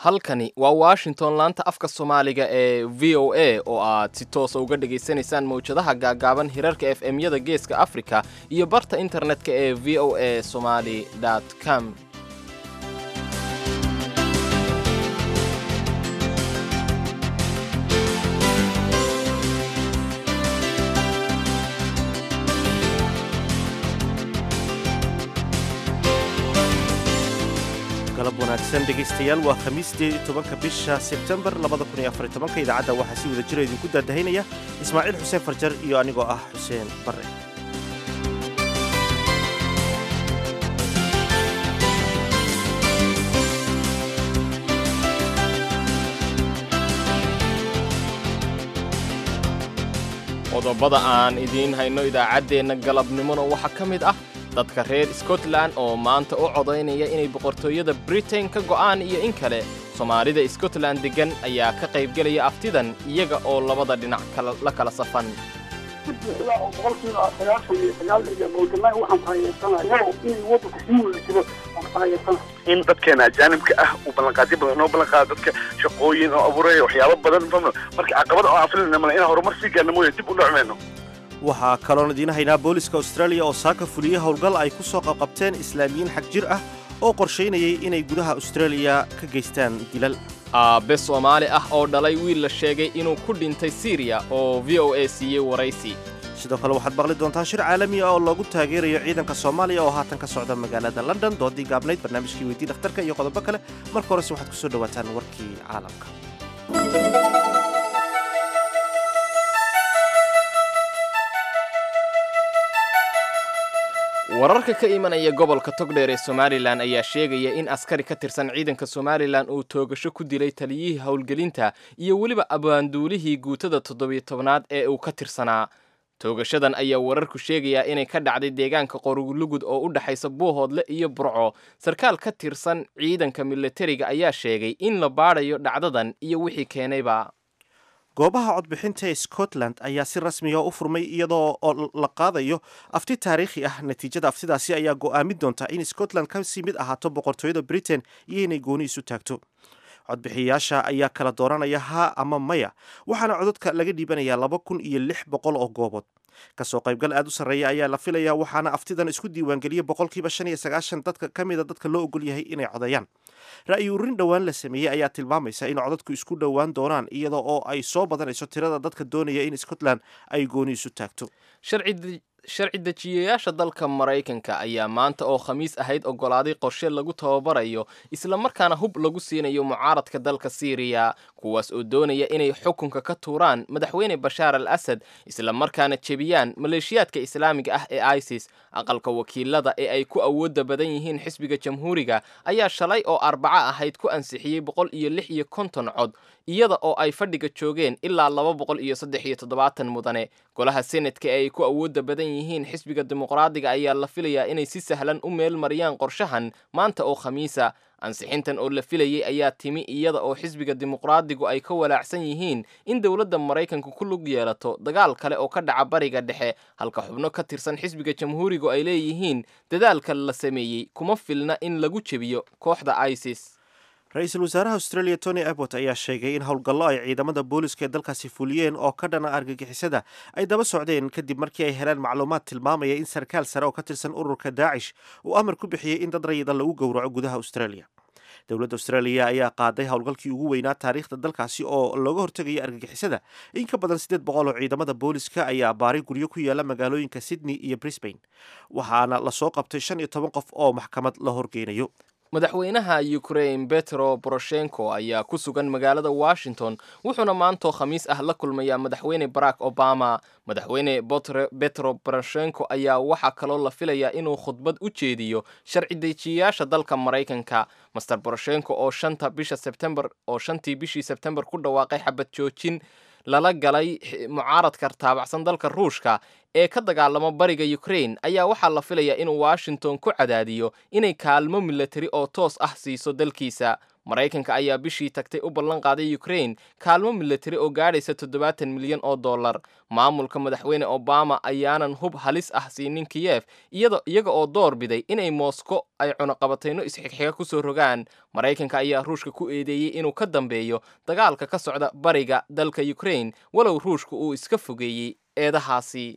halkani waa washington laanta afka soomaaliga ee v o a oo aad si toosa uga dhegaysanaysaan mawjadaha gaagaaban hirarka f m-yada geeska africa iyo barta internetka ee v o a somali com galab wanaagsan dhegaystayaal waa khamiistii tobanka bisha sebtembar labada kun iyo afar iyo tobanka idaacadda waxaa si wada jira idinku daadahaynaya ismaaciil xuseen farjar iyo anigoo ah xuseen barre qodobada aan idiin hayno idaacaddeenna galabnimona waxaa ka mid ah dadka reer scotland oo maanta u codaynaya inay boqortooyada britain ka go'aan iyo in kale soomaalida scotland deggan ayaa ka qaybgelaya aftidan iyaga oo labada dhinac la kala safan buuxda oo boqolkiiba sagaashan iyo sagaal iyo bowdamay waxaan taageersanaya in waddanku sii wada jiro aan taageersana in dadkeena ajaanibka ah uu ballanqaadyo badan inoo ballanqaado dadka shaqooyin oo abuuraya waxyaabo badan fahma marka caqabada oo aan filinayna male inaan horumar sii gaarna mooye dib u dhacmayno waxaa kaloon idiin haynaa booliska australia oo saaka fuliyey howlgal ay ku soo qabqabteen islaamiyiin xag jir ah oo qorshaynayay inay gudaha australia ka geystaan dilal aabbe soomaali ah oo dhalay wiil la sheegay inuu ku dhintay siriya oo v o a siiyey waraysi sidoo kale waxaad maqli doontaan shir caalami ah oo loogu taageerayo ciidanka soomaaliya oo haatan ka socda magaalada london doodii gaabnayd barnaamijkii weydii dhakhtarka iyo qodobo kale marka horese waxaad ku soo dhowaataan warkii caalamka wararka ka imanaya gobolka togdheer ee somalilan ayaa sheegaya in askari ka tirsan ciidanka somalilan uu toogasho ku dilay taliyihii howlgelinta iyo weliba abaanduulihii guutada toddobiyo tobnaad ee uu ka tirsanaa toogashadan ayaa wararku sheegayaa inay ka dhacday deegaanka qorulugud oo u dhexaysa buuhoodle iyo burco sarkaal ka tirsan ciidanka milatariga ayaa sheegay in la baadhayo dhacdadan iyo wixii keenayba goobaha codbixinta ee scotland ayaa si rasmiga u furmay iyadoo oo la qaadayo afti taariikhi ah natiijada aftidaasi ayaa go'aamin doonta in scotland kasii mid ahaato boqortooyada britain iyo inay gooni isu taagto codbixiyayaasha ayaa kala dooranaya haa ama maya waxaana codadka laga dhiibanayaa laba kun iyo lix boqol oo goobood kasoo qaybgal aad u sarreeya ayaa la filayaa waxaana aftidan isku diiwaangeliyey boqolkiiba shan iyo sagaashan dadka ka mida dadka loo ogol yahay inay codeeyaan ra'yi ururin dhowaan la sameeyey ayaa tilmaamaysa in codadku isku dhowaan doonaan iyada oo ay soo badanayso tirada dadka doonaya in scotland ay gooni isu taagto sharci dejiyayaasha dalka maraykanka ayaa maanta oo khamiis ahayd oggolaaday qorshe lagu tababarayo islamarkaana hub lagu siinayo mucaaradka dalka siiriya kuwaas oo doonaya inay xukunka ka tuuraan madaxweyne bashaar al asad islamarkaana jebiyaan maleeshiyaadka islaamiga ah ee isis aqalka wakiilada ee ay ku awoodda badan yihiin xisbiga jamhuuriga ayaa shalay oo arbaco ahayd ku ansixiyey boqol iyo lix iyo konton cod iyada oo ay fadhiga joogeen ilaa laba boqol iyo saddex iyo toddobaatan mudane golaha senatka ee ay ku awoodda badan yihiin xisbiga dimuqraadiga ayaa la filayaa inay si sahlan u meel mariyaan qorshahan maanta oo khamiisa ansixintan oo la filayay ayaa timi iyada oo xisbiga dimuqraadigu ay ka walaacsan yihiin in dowladda maraykanka ku lug yeelato dagaal kale oo ka dhaca bariga dhexe halka xubno ka tirsan xisbiga jamhuurigu ay leeyihiin dadaalka la sameeyey kuma filna in lagu jebiyo kooxda isis ra-iisul wasaaraha australia tony abbot ayaa sheegay in howlgallo ay ciidamada booliska ee dalkaasi fuliyeen oo ka dhana argagixisada ay daba socdeen kadib markii ay heleen macluumaad tilmaamaya in sarkaal sare oo ka tirsan ururka daacish uu amar ku bixiyey in dad rayida lagu gowraco gudaha australia dowladda australia ayaa qaaday howlgalkii ugu weynaa taariikhda dalkaasi oo looga hortegaya argagixisada in ka badan siddeed boqol oo ciidamada booliska ayaa baaray guryo ku yaala magaalooyinka sydney iyo brisbane waxaana lasoo qabtay shan iyo toban qof oo maxkamad la horgeynayo madaxweynaha ukrain betro boroshenko ayaa ku sugan magaalada washington wuxuuna maantoo khamiis ah la kulmayaa madaxweyne barack obama madaxweyne betro boroshenko ayaa waxaa kaloo la filayaa inuu khudbad u jeediyo sharci dejiyayaasha dalka maraykanka master boroshenko oo shanta bisha sebtembar oo shantii bishii sebtembar ku dhawaaqay xabad joojin lala galay mucaaradka taabacsan dalka ruushka ee ka dagaalama bariga ukrain ayaa waxaa la filayaa inuu washington ku cadaadiyo inay kaalmo milatari oo toos ah siiso dalkiisa maraykanka ayaa bishii tagtay u ballan qaaday ukraine kaalmo milatari oo gaadhaysa toddobaatan milyan oo dollar maamulka madaxweyne obama ayaanan hub halis ah siinin kiyef iyaga oo door biday inay moosko ay cunuqabatayno isxigxiga ku soo rogaan maraykanka ayaa ruushka ku eedeeyey inuu ka dambeeyo dagaalka ka socda bariga dalka ukraine walow ruushka uu iska fogeeyey eedahaasi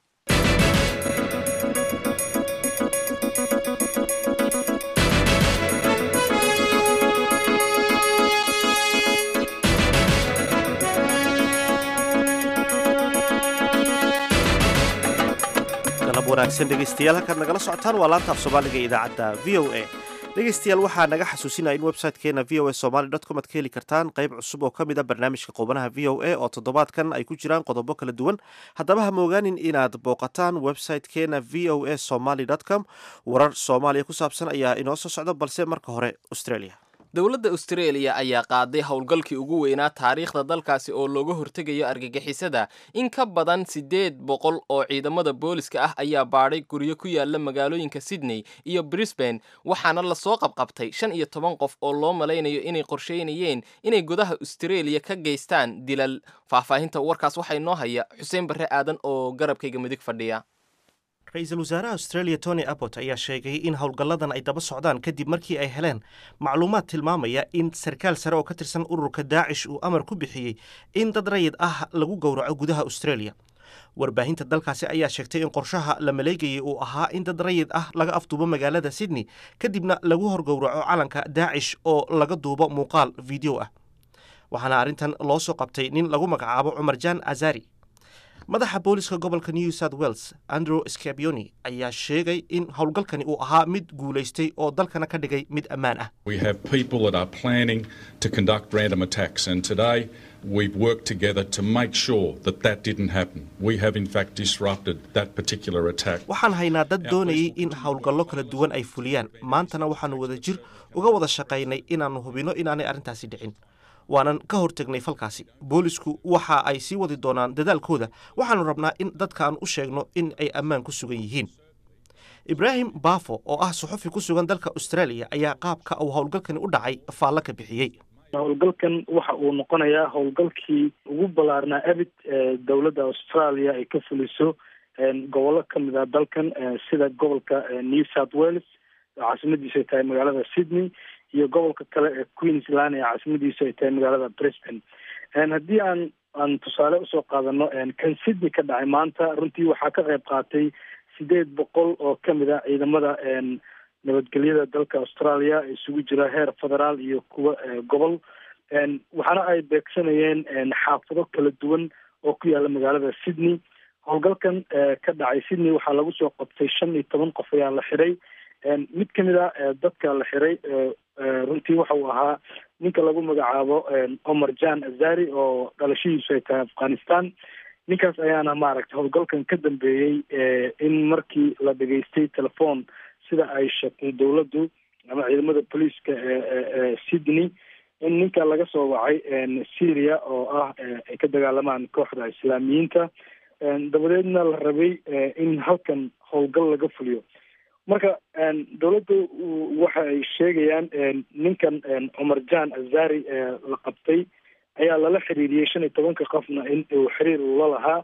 galab wanaagsan dhegaystayaal halkaad nagala socotaan waa laanta af soomaaliga ee idaacadda v o a dhegaystayaal waxaa naga xasuusinaya in website-keena v o a somaly dot com ad ka heli kartaan qayb cusub oo ka mid a barnaamijka qubanaha v o a oo toddobaadkan ay ku jiraan qodobo kala duwan haddaba ha moogaanin inaad booqataan website-keena v o a somaly dot com warar soomaaliya ku saabsan ayaa inoo soo socda balse marka hore australia dowladda austraeliya ayaa qaaday howlgalkii ugu weynaa taariikhda dalkaasi oo looga hortegayo argagixisada in ka badan siddeed boqol oo ciidamada booliska ah ayaa baadhay guryo ku yaala magaalooyinka sydney iyo brisbane waxaana lasoo qabqabtay shan iyo toban qof oo loo malaynayo inay qorsheynayeen inay gudaha austraeliya ka geystaan dilal faahfaahinta warkaas waxaa inoo haya xuseen barre aadan oo garabkayga midig fadhiya ra-iisul wasaaraha australia tony abbot ayaa sheegay in howlgalladan ay daba socdaan kadib markii ay heleen macluumaad tilmaamaya in sarkaal sare oo ka tirsan ururka daacish uu amar ku bixiyey in dad rayid ah lagu gowraco gudaha australia warbaahinta dalkaasi ayaa sheegtay in qorshaha la maleegayay uu ahaa in dad rayid ah laga afduubo magaalada sydney kadibna lagu horgowraco calanka daacish oo laga duubo muuqaal video ah waxaana arrintan loo soo qabtay nin lagu magacaabo cumar jan azari madaxa booliska gobolka new south wales andrew scabioni ayaa sheegay in howlgalkani uu ahaa mid guulaystay oo dalkana ka dhigay mid ammaan ah We have people that are planning to conduct random attacks, and today we've worked together to make sure that that didn't happen. We have, in fact, disrupted that particular attack. waxaan haynaa dad doonayay in howlgallo kala duwan ay fuliyaan maantana waxaannu wada jir uga wada shaqaynay inaannu hubinno inaanay arrintaasi dhicin waanan ka hortegnay falkaasi boolisku waxa ay sii wadi doonaan dadaalkooda waxaannu rabnaa in dadkaan u sheegno in ay ammaan ku sugan yihiin ibraahim baafo oo ah suxufi ku sugan dalka australia ayaa qaabka uu howlgalkani u dhacay faallo ka bixiyey howlgalkan waxa uu noqonayaa howlgalkii ugu ballaarnaa abid ee dowladda australia ay ka fuliso gobollo ka mid ah dalkan sida gobolka new south wales caasimadiisu ay tahay magaalada sydney iyo gobolka kale ee queensland ee caasimadiisu ay tahay magaalada brisbane haddii aan aan tusaale usoo qaadano kan sydney ka dhacay maanta runtii waxaa ka qayb qaatay sideed boqol oo kamid a ciidamada nabadgelyada dalka australia isugu jira heer federaal iyo kuwa gobol waxaana ay beegsanayeen xaafado kala duwan oo ku yaala magaalada sydney howlgalkan ka dhacay sydney waxaa lagu soo qabtay shan iyo toban qof ayaa la xiray mid kamid a dadka la xiray runtii waxa uu ahaa ninka lagu magacaabo omar jan azari oo dhalashadiisu ay tahay afghanistan ninkaas ayaana maaragtay howlgalkan ka dambeeyey in markii la dhegaystay telephone sida ay sheegtay dowladdu ama ciidamada booliiska ee sydney in ninka laga soo wacay syria oo ah ay ka dagaalamaan kooxda islaamiyiinta dabadeedna la rabay in halkan howlgal laga fuliyo marka dowladdu waxa ay sheegayaan ninkan cumar jan azari la qabtay ayaa lala xiriiriyey shan iyo tobanka qofna in uu xiriir ula lahaa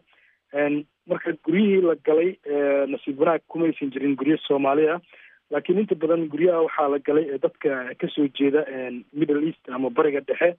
marka guryihii la galay nasiib wanaag kumaysan jirin guryo soomaaliya laakiin inta badan guryaha waxaa la galay dadka kasoo jeeda middle east ama bariga dhexe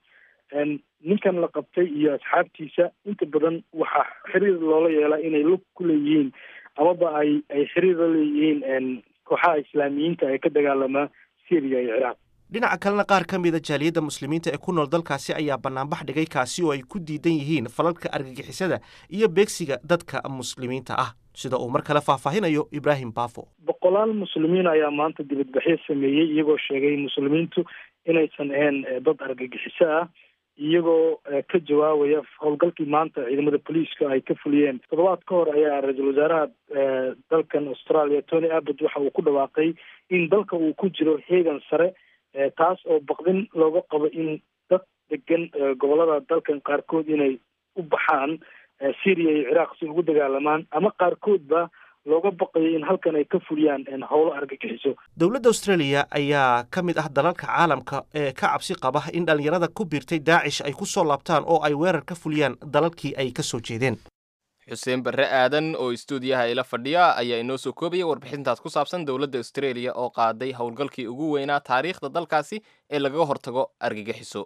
ninkan la qabtay iyo asxaabtiisa inta badan waxaa xiriir loola yeelaa inay lug ku leeyihiin amaba ay ay xiriir la leeyihiin kooxaha islaamiyiinta ee ka dagaalamaa syria iyo ciraaq dhinaca kalena qaar ka mida jaaliyadda muslimiinta ee ku nool dalkaasi ayaa banaanbax dhigay kaasi oo ay ku diidan yihiin falalka argagixisada iyo beegsiga dadka muslimiinta ah sida uu mar kale faahfaahinayo ibraahim bafo boqolaal muslimiin ayaa maanta dibadbaxyo sameeyey iyagoo sheegay muslimiintu inaysan ahayn dad argagixiso ah iyagoo ka jawaabaya howlgalkii maanta ciidamada booliiska ay ka fuliyeen toddobaad ka hor ayaa ra-iisul wasaaraha dalkan australia tony abbott waxa uu ku dhawaaqay in dalka uu ku jiro heegan sare taas oo baqdin looga qabo in dad degan gobolada dalkan qaarkood inay u baxaan syria iyo ciraaq si ugu dagaalamaan ama qaarkoodba looga baqayo in halkan ay ka fuliyaan howlo argagixiso dowladda australia ayaa ka mid ah dalalka caalamka ee ka cabsi qaba in dhallinyarada ku biirtay daacish ay ku soo laabtaan oo ay weerar ka fuliyaan dalalkii ay ka soo jeedeen xuseen barre aadan oo istuudiyaha ila fadhiya ayaa inoo soo koobaya warbixintaas ku saabsan dowladda australia oo qaaday howlgalkii ugu weynaa taariikhda dalkaasi ee lagaga hortago argagixiso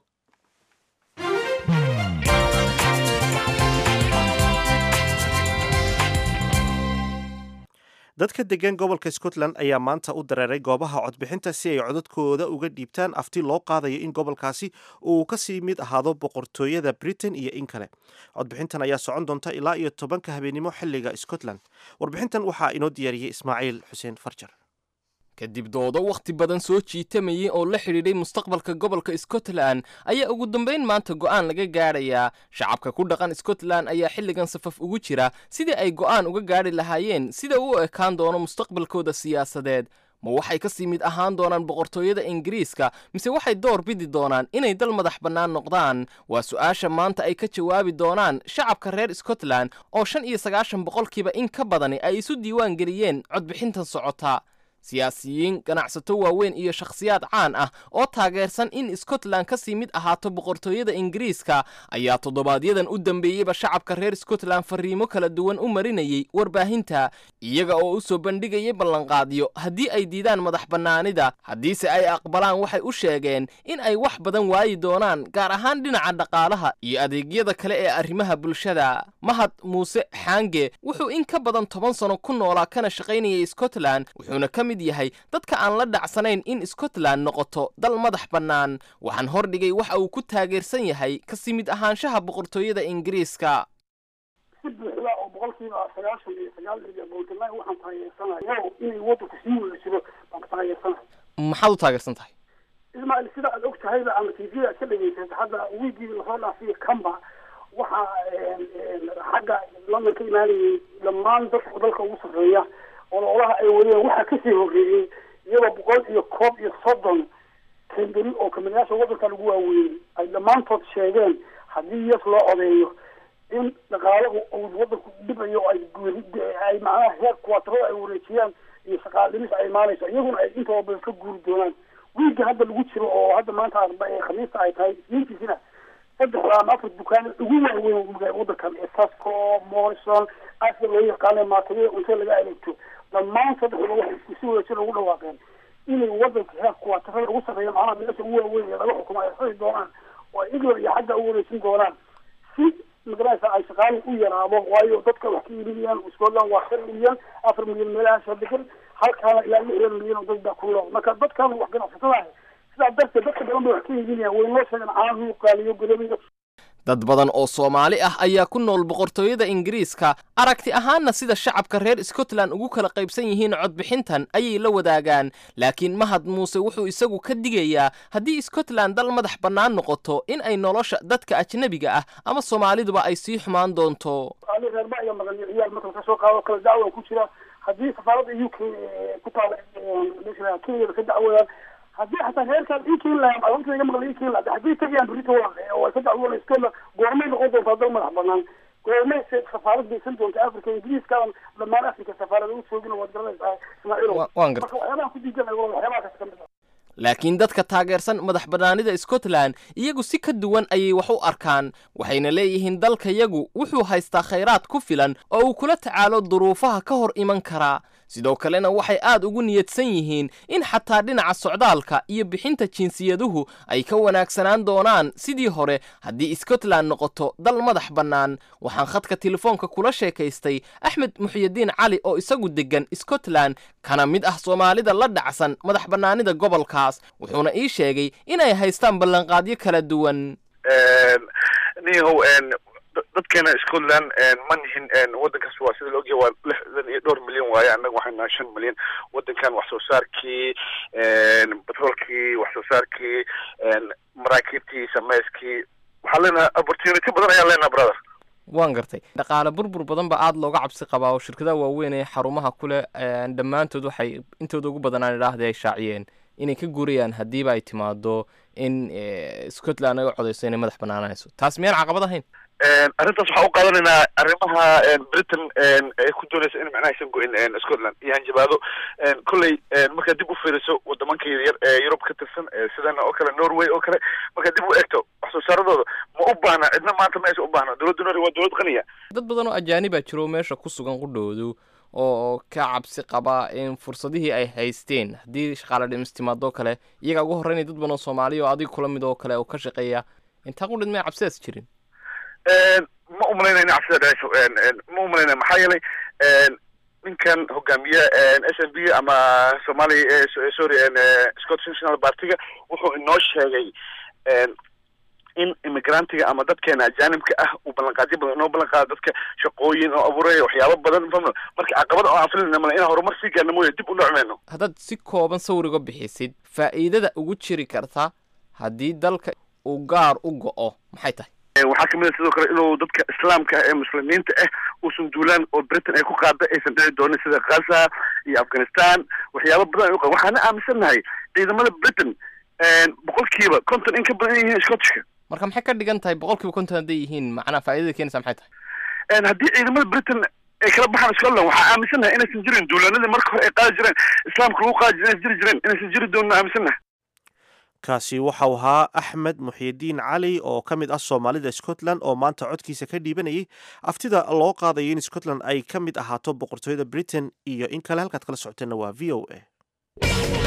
dadka degan gobolka scotland ayaa maanta u dareeray goobaha codbixinta si ay codadkooda uga dhiibtaan afti loo qaadayo in gobolkaasi uu kasii mid ahaado boqortooyada britain iyo in kale codbixintan ayaa socon doonta ilaa iyo tobanka habeenimo xiliga scotland warbixintan waxaa inoo diyaariyey ismaaciil xuseen farjar kadib doodo wakhti badan soo jiitamayay oo la xidhiidhay mustaqbalka gobolka scotland ayaa ugu dambayn maanta go'aan laga gaadhayaa shacabka ku dhaqan scotland ayaa xilligan safaf ugu jira sidii ay go'aan uga gaadhi lahaayeen sida uu ekaan doono mustaqbalkooda siyaasadeed ma waxay ka sii mid ahaan doonaan boqortooyada ingiriiska mise waxay door bidi doonaan inay dal madax bannaan noqdaan waa su-aasha maanta ay ka jawaabi doonaan shacabka reer scotland oo shan iyo sagaashan boqolkiiba in ka badani ay isu diiwaan geliyeen codbixintan socota siyaasiyiin ganacsato waaweyn iyo shakhsiyaad caan ah oo taageersan in scotland ka sii mid ahaato boqortooyada ingiriiska ayaa toddobaadyadan u dambeeyeyba shacabka reer scotland fariimo kala duwan u marinayay warbaahinta iyaga oo u soo bandhigayay ballanqaadyo haddii ay diidaan madax bannaanida haddiise ay aqbalaan waxay u sheegeen in ay wax badan waayi doonaan gaar ahaan dhinaca dhaqaalaha iyo adeegyada kale ee arrimaha bulshada mahad muuse xaange wuxuu in ka badan toban sano ku noolaa kana shaqaynayay scotland wuxuuna ka mid yahay dadka aan la dhacsanayn in scotland noqoto dal madax bannaan waxaan hordhigay waxa uu ku taageersan yahay kasii mid ahaanshaha boqortooyada ingiriiska si buuxda oo boqolkiiba sagaashan iyo sagaal iyo boltland waxaan taageersanaya inay wadanku sii wada jiro baan ka taageersanaya maxaad u taageersan tahay ismaaciil sida aad og tahayba ama tvda ka dhageysata hadda wiigii lasoo dhaafiya camba waxaa xagga london ka imaanayay dhammaan dadka dalka ugu sarreeya ololaha ay wadeen waxaa kasii horeeyey iyadoo boqol iyo koob iyo soddon kamberi oo kamaniyaasha wadanka lagu waaweeyey ay dhammaantood sheegeen haddii yes loo codeeyo in dhaqaalahu uu wadanku dhibayo oo ay ay macnaha heer kuwatarada ay wareejiyaan iyo shaqaalimis ay imaanayso iyaguna ay intooda badan ka guuri doonaan wiigga hadda lagu jiro oo hadda maanta arba ee khamiista ay tahay isniintiisina saddexda ama afar dukaan ugu waaweyn wadankan ee tasco morrison asia loo yaqaana maatagida cunto laga adeegto dhammaan saddexdaba waxay iskusi wadajir ugu dhawaaqeen inay wadanka heer kuwaatarada ugu sarreeya macnaha meesha ugu waaweyn ee laga xukumo ay xuri doonaan oo ay england iyo xagga u wareejin doonaan si magaraysa ay shaqaali u yaraado waayo dadka wax ka iibinayaan scotland waa shan milyan afar milyan meelahaasha degan halkaana ilaa lixdan milyan oo dad baa ku nool marka dadkan wax ganacsatada sidaa darteed dadka badan bay wax ka iibinayaan way noo sheegan caanahu qaaliyo golobiyo dad badan oo soomaali ah ayaa ku nool boqortooyada ingiriiska aragti ahaanna sida shacabka reer scotland ugu kala qaybsan yihiin codbixintan ayay la wadaagaan laakiin mahad muuse wuxuu isagu ka digayaa haddii scotland dal madax bannaan noqoto in ay nolosha dadka ajnebiga ah ama soomaaliduba ay sii xumaan doonto ali reerba iyo maqan ciyaal marka ka soo qaado kala dacwa ku jira haddii safaaradda u k ku taala kenya ka dacwadaan haddii xataa reerkaan ii keeni lahaa arinta iga maqla ii keeni lahaa haddii tagayaan berito oo ay ka dacwoona scotland goormay noqon doontaa dal madax banaan goormay safaarad geysan doonta africa ingiriiskadan dhammaan africa safaarada u joogina waad garanaysaa ismaaciil waan garta marka waxyaabaha ku diidanaya waxyaabaha kas kamid ah laakiin dadka taageersan madax bannaanida scotland iyagu si ka duwan ayay wax u arkaan waxayna leeyihiin dalkayagu wuxuu haystaa khayraad ku filan oo uu kula tacaalo duruufaha ka hor iman karaa sidoo kalena waxay aad ugu niyadsan yihiin in xataa dhinaca socdaalka iyo bixinta jinsiyaduhu ay ka wanaagsanaan doonaan sidii hore haddii scotland noqoto dal madax bannaan waxaan khadka telefoonka kula sheekaystay axmed muxyidiin cali oo isagu deggan scotland kana mid ah soomaalida la dhacsan madax bannaanida gobolkaas wuxuuna ii sheegay inay haystaan ballanqaadyo kala duwan niyahow dadkeena scotland ma nihin wadankaas waa sida laogyahay waa lixdan iyo dhowr milyan waaye annaga waxay nahay shan milyan wadankan wax soo saarkii batroolkii wax soo saarkii maraakiibtii sameyskii waxaan leenahay opportunity badan ayaan leenahay brother waan gartay dhaqaale burbur badan ba aada looga cabsi qabaa oo shirkadaha waaweyn ee xarumaha kuleh dhammaantood waxay intooda ugu badan aan idhaahda ay shaaciyeen inay ka guurayaan haddiiba ay timaado in scotland naga codeyso inay madax banaanayso taas miyaan caqabad ahayn arrintaas waxaa u qaadanaynaa arrimaha britain ay ku doonaysa in macnaha aysan go-in scotland iyo hanjabaado kolley markaad dib u fiiriso wadamanka yaryar ee yurub ka tirsan sidana oo kale norway oo kale markaad dib u eegto wax soo saaradooda ma u baahna cidna maanta ma aysan u baahna dowladda norway waa dowlad qaniya dad badan oo ajaanibaa jiro meesha ku sugan qudhoodu oo ka cabsi qaba in fursadihii ay haysteen haddii shaqaale dhimis timaadoo kale iyagaa ugu horreynaya dad badan oo soomaaliya oo adiga kula mid oo kale oo ka shaqeeya intaa qudhid may cabsidaas jirin ma umalaynaya in cabsida dhaceyso ma umalaynaya maxaa yeelay ninkan hogaamiye s n b ama somali sorry scottish national partiga wuxuu inoo sheegay in immigrantiga ama dadkeena ajaanibka ah uu ballanqaadyo badan inoo ballan qaado dadka shaqooyin oo abuuraya waxyaabo badan fahmno marka caqabada oo aan filinayna male inaan horumar sii gaarna mooye dib u dhacmeyno haddaad si kooban sawir uga bixisid faa'iidada ugu jiri karta haddii dalka uu gaar u go-o maxay tahay waxaa kamid a sidoo kale inuu dadka islaamka ee muslimiinta ah uusan duulaan oo britain ay ku qaada aysan dhici doonin sida gaza iyo afghanistan waxyaaba badan ay uqa waxaana aaminsannahay ciidamada britain boqolkiiba konton in ka badan yihiin scottishka marka maxay ka dhigan tahay boqol kiiba konton hadday yihiin macnaa faaidada keenaysa maxay tahay haddii ciidamada britain ay kala baxaan scotland waxaa aaminsannahay inaysan jirin duulaanadii marka hore ay qaadi jireen islaamka lagu qaadi jire inaysan jiri jireen inaysan jiri doonin aaminsannahay kaasi waxau ahaa axmed muxyidiin cali oo ka mid ah soomaalida scotland oo maanta codkiisa ka dhiibanayay aftida loo qaadayo in scotland ay ka mid ahaato boqortooyada britain iyo in kale halkaad kala socoteenna waa v o a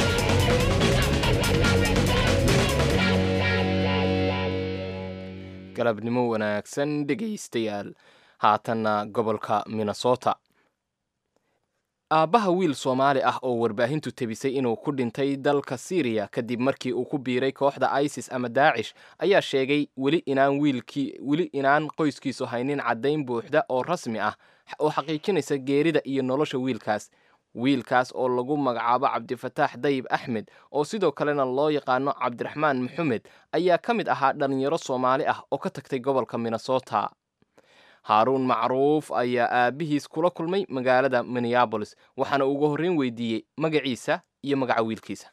galabnimo wanaagsan dhegaystayaal haatanna gobolka minnesota aabbaha wiil soomaali ah oo warbaahintu tebisay inuu ku dhintay dalka syriya kadib markii uu ku biiray kooxda isis ama daacish ayaa sheegay weli inaan wiilkii weli inaan qoyskiisu haynin caddayn buuxda oo rasmi ah oo xaqiijinaysa geerida iyo nolosha wiilkaas wiilkaas oo lagu magacaabo cabdifataax dayib axmed oo sidoo kalena loo yaqaano cabdiraxmaan maxamed ayaa ka mid ahaa dhallinyaro soomaali ah oo ka tagtay gobolka minnesota haaruun macruuf ayaa aabbihiis kula kulmay magaalada minneabolis waxaana ugu horreyn weydiiyey magaciisa iyo magaca wiilkiisa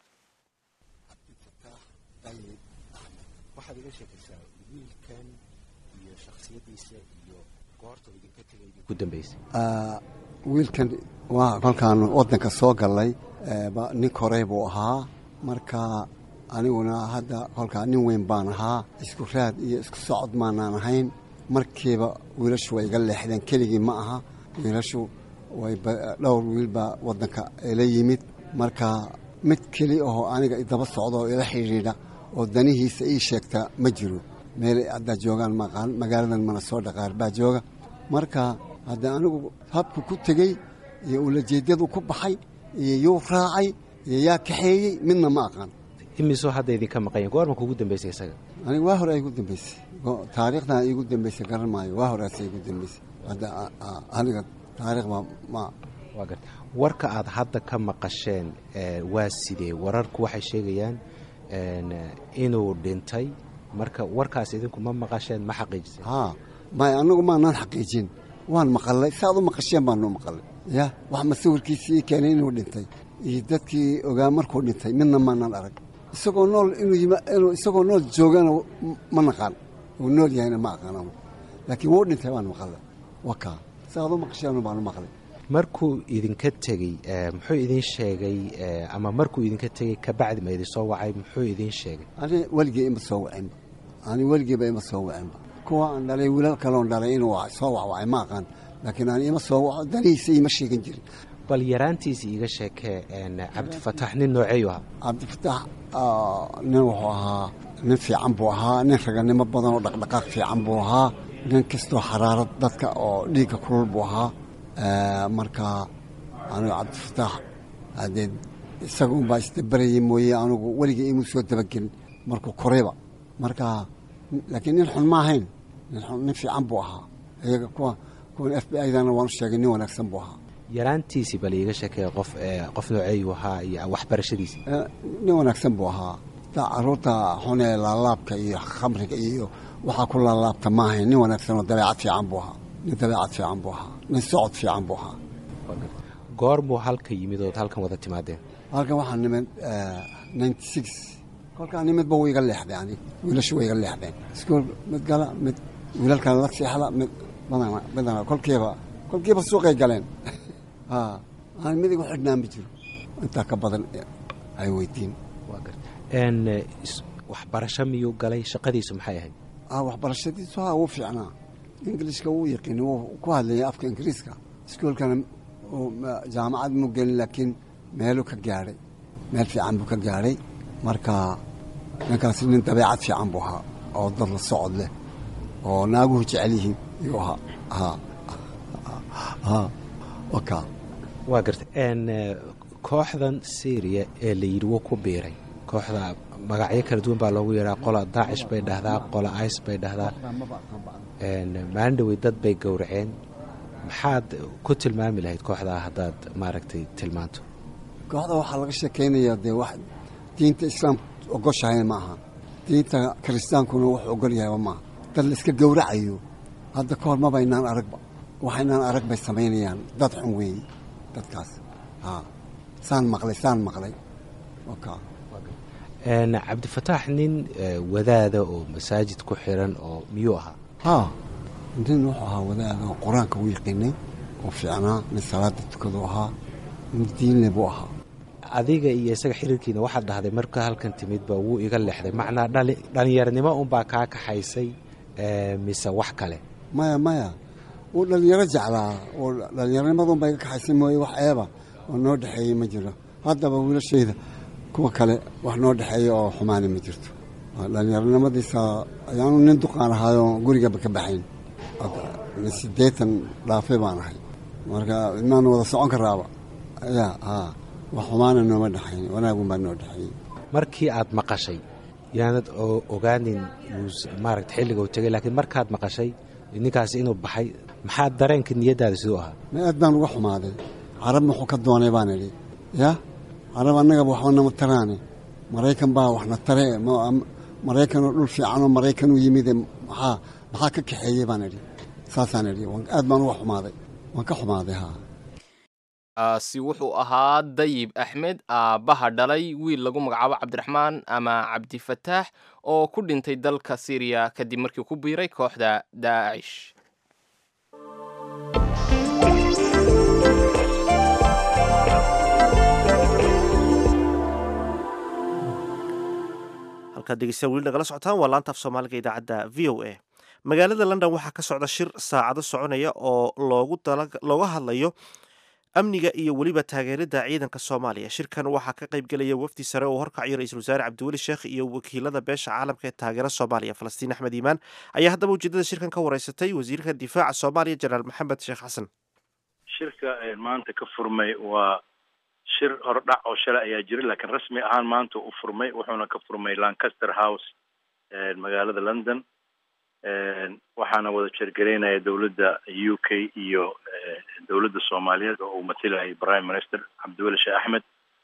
waxaad iga sheekaysaa wiilkan iyo shaksiyadiisa iyo goorta idinka tegay idinku dambaysay wiilkan waa kolkaan waddanka soo gallay nin korey buu ahaa marka aniguna hadda kolkaa nin weyn baan ahaa isku raad iyo isku socod maanaan ahayn markiiba wiilashu way iga leexdeen keligii ma aha wiilashu way dhowr wiil baa waddanka ila yimid marka mid keli ahoo aniga idaba socda oo ila xidhiidha oo danihiisa ii sheegta ma jiro meel haddaa joogaan maqaan magaaladan mana soo dhaqaar baa jooga marka hadda anigu habku ku tegey iyo ulajeedyadu ku baxay iyo yuu raacay iyo yaa kaxeeyey midna ma aqaan imisoo hadda idinka maqanya goorma kugu dambaysay isaga aniga waa hore ay igu dambaysay taariikhdan igu dambaysay garan maayo waa horeasa igu dambaysay hadda aniga taariikhba ma waa garta warka aad hadda ka maqasheen waa sidee wararku waxay sheegayaan inuu dhintay marka warkaas idinku ma maqasheen ma xaqiijiseen haa may anagu maanaan xaqiijin waan maqalay saaad u maqasheen baanu maqalay ya wax masawirkiisi ii keenay inuu dhintay iyo dadkii ogaa markuu dhintay midna maanaan arag isagoo nool inuu isagoo nool joogana ma naqaan uu nool yahayna ma aqaan laakiin wuu dhintay waan maqalay wakaa saaad u maqasheen baanu maqlay markuu idinka tegey muxuu idin sheegay ama markuu idinka tegey kabacdi ma idin soo wacay muxuu idin sheegay ani weligii ima soo wacinba ani weligiiba ima soo wacinba kuwa aan dhalay wiilal kaloon dhalay inuu soo wacwacay ma aqaan laakiin ani ima soo waco danihiisa ima sheegan jirin bal yaraantiisa iiga sheekee cabdifataax nin nooceeyu ahaa cabdifataax nin wuxuu ahaa nin fiican buu ahaa nin raganimo badan oo dhaqdhaqaaq fiican buu ahaa nin kastoo xaraarad dadka oo dhiigga kulul buu ahaa marka anigu cabdifataax haddee isaga unbaa isdabarayay mooye anigu weligii imuu soo dabagelin markuu korayba marka laakiin nin xun ma ahayn nin fiican buu ahaa iyaga kuwa kuwan f b idana waan u sheegay nin wanaagsan buu ahaa yaraantiisii bal iiga sheekee qof qof nooceeyu ahaa iyo waxbarashadiisii nin wanaagsan buu ahaa taa caruurta xun ee laalaabka iyo khamriga iyo waxaa ku laalaabta ma ahayn nin wanaagsan oo dabeecad fiican buu ahaa nin dabeecad fiican buu ahaa nin socod fiican buu ahaa goormuu halka yimid ood halkan wada timaadeen halkan waxaa nimid ninety six kolkaa nimidba wuu iga leexday ani wiilashu way iga leexdeen iskuol mid gala mid wiilalkan la seexda mid badana badana kolkiiba kolkiiba suuqay galeen ha aan midig u xidhnaa ma jiro intaa ka badan ay weydiin waa garta n waxbarasho miyuu galay shaqadiisu maxay ahayd ah waxbarashadiisu ha wuu fiicnaa ingilishka wuu yaqiini wuu ku hadlayay afka ingiriiska iskuolkana jaamacad mu gelin laakiin meeluu ka gaadhay meel fiican buu ka gaadhay marka ninkaasi nin dabeecad fiican buu ahaa oo dad la socod leh oo naaguhu jecel yihiin iyuu ahaa ha ha waka waa garta n kooxdan syriya ee la yidhi wuu ku biiray kooxda magacyo kala duwan baa loogu yeedhaa qola daacish bay dhahdaa qola ice bay dhahdaa maalin dhawey dad bay gowraceen maxaad ku tilmaami lahayd kooxdaa haddaad maaragtay tilmaanto kooxda waxaa laga sheekaynayaa dee wax diinta islaamka ogoshahay ma aha diinta kiristaankuna wuxuu ogol yahayba maaha dad la iska gowracayo hadda ka hor mabaynaan aragba waxaynaan arag bay samaynayaan dad xun weeye dadkaas ha saan maqlay saan maqlay waka cabdifataax nin wadaada oo masaajid ku xiran oo miyuu ahaa ha nin wuxuu ahaa wadaada oo qur-aanka u yaqiinay oo fiicnaa nin salaada tukadu ahaa nin diinle buu ahaa adiga iyo isaga xiriirkiina waxaad dhahday marka halkan timidba wuu iga leexday macnaa dhallinyarnimo unbaa kaa kaxaysay mise wax kale maya maya wuu dhallinyaro jeclaa oo dhallinyaronimadunba iga kaxaysay mooye wax eeba oo noo dhexeeyey ma jiro haddaba wiilashayda kuwa kale wax noo dhexeeya oo xumaani ma jirto dhallinyaronimadiisa ayaanu nin duqaan ahaayo gurigaba ka baxayn siddeetan dhaafe baan ahay marka inaanu wada socon karaaba ya ha wax xumaana nooma dhexayn wanaagun baa noo dhexeeyey markii aad maqashay yaanad ogaanin maaragta xilliga u tegay laakiin markaad maqashay ninkaasi inuu baxay maxaa dareenka niyaddaada siduu ahaa ma aad baan uga xumaaday carab muxuu ka doonay baan idhi ya carab annagaba waxba nama taraane maraykan baa waxna tare maraykanoo dhul fiicanoo maraykan u yimide maxaa maxaa ka kaxeeyey baan idhi saasaan idhi aad baan uga xumaaday waan ka xumaaday ha kaasi wuxuu ahaa dayib axmed aabbaha dhalay wiil lagu magacaabo cabdiraxmaan ama cabdifataax oo ku dhintay dalka syriya kadib markii ku biiray kooxda daacish halkaad degeystayaal weli nagala socotaan waa laanta af soomaaliga idaacadda v o a magaalada london waxaa ka socda shir saacado soconaya oo loogu looga hadlayo amniga iyo weliba taageerada ciidanka soomaaliya shirkan waxaa ka qayb gelaya wafdi sare oo horkacayo ra-iisul wasaare cabdiweli sheekh iyo wakiilada beesha caalamka ee taageera soomaaliya falastiin axmed iimaan ayaa haddaba ujeedada shirkan ka wareysatay wasiirka difaaca soomaaliya jenaraal maxamed sheekh xasan shirka maanta ka furmay waa shir hordhac oo shalay ayaa jiray laakiin rasmi ahaan maanta u furmay wuxuuna ka furmay lancaster house magaalada london waxaana wada jeergaraynaya dowladda u k iyo dowladda soomaaliyeed oo uu matilayay prime minister cabdiweli sheekh axmed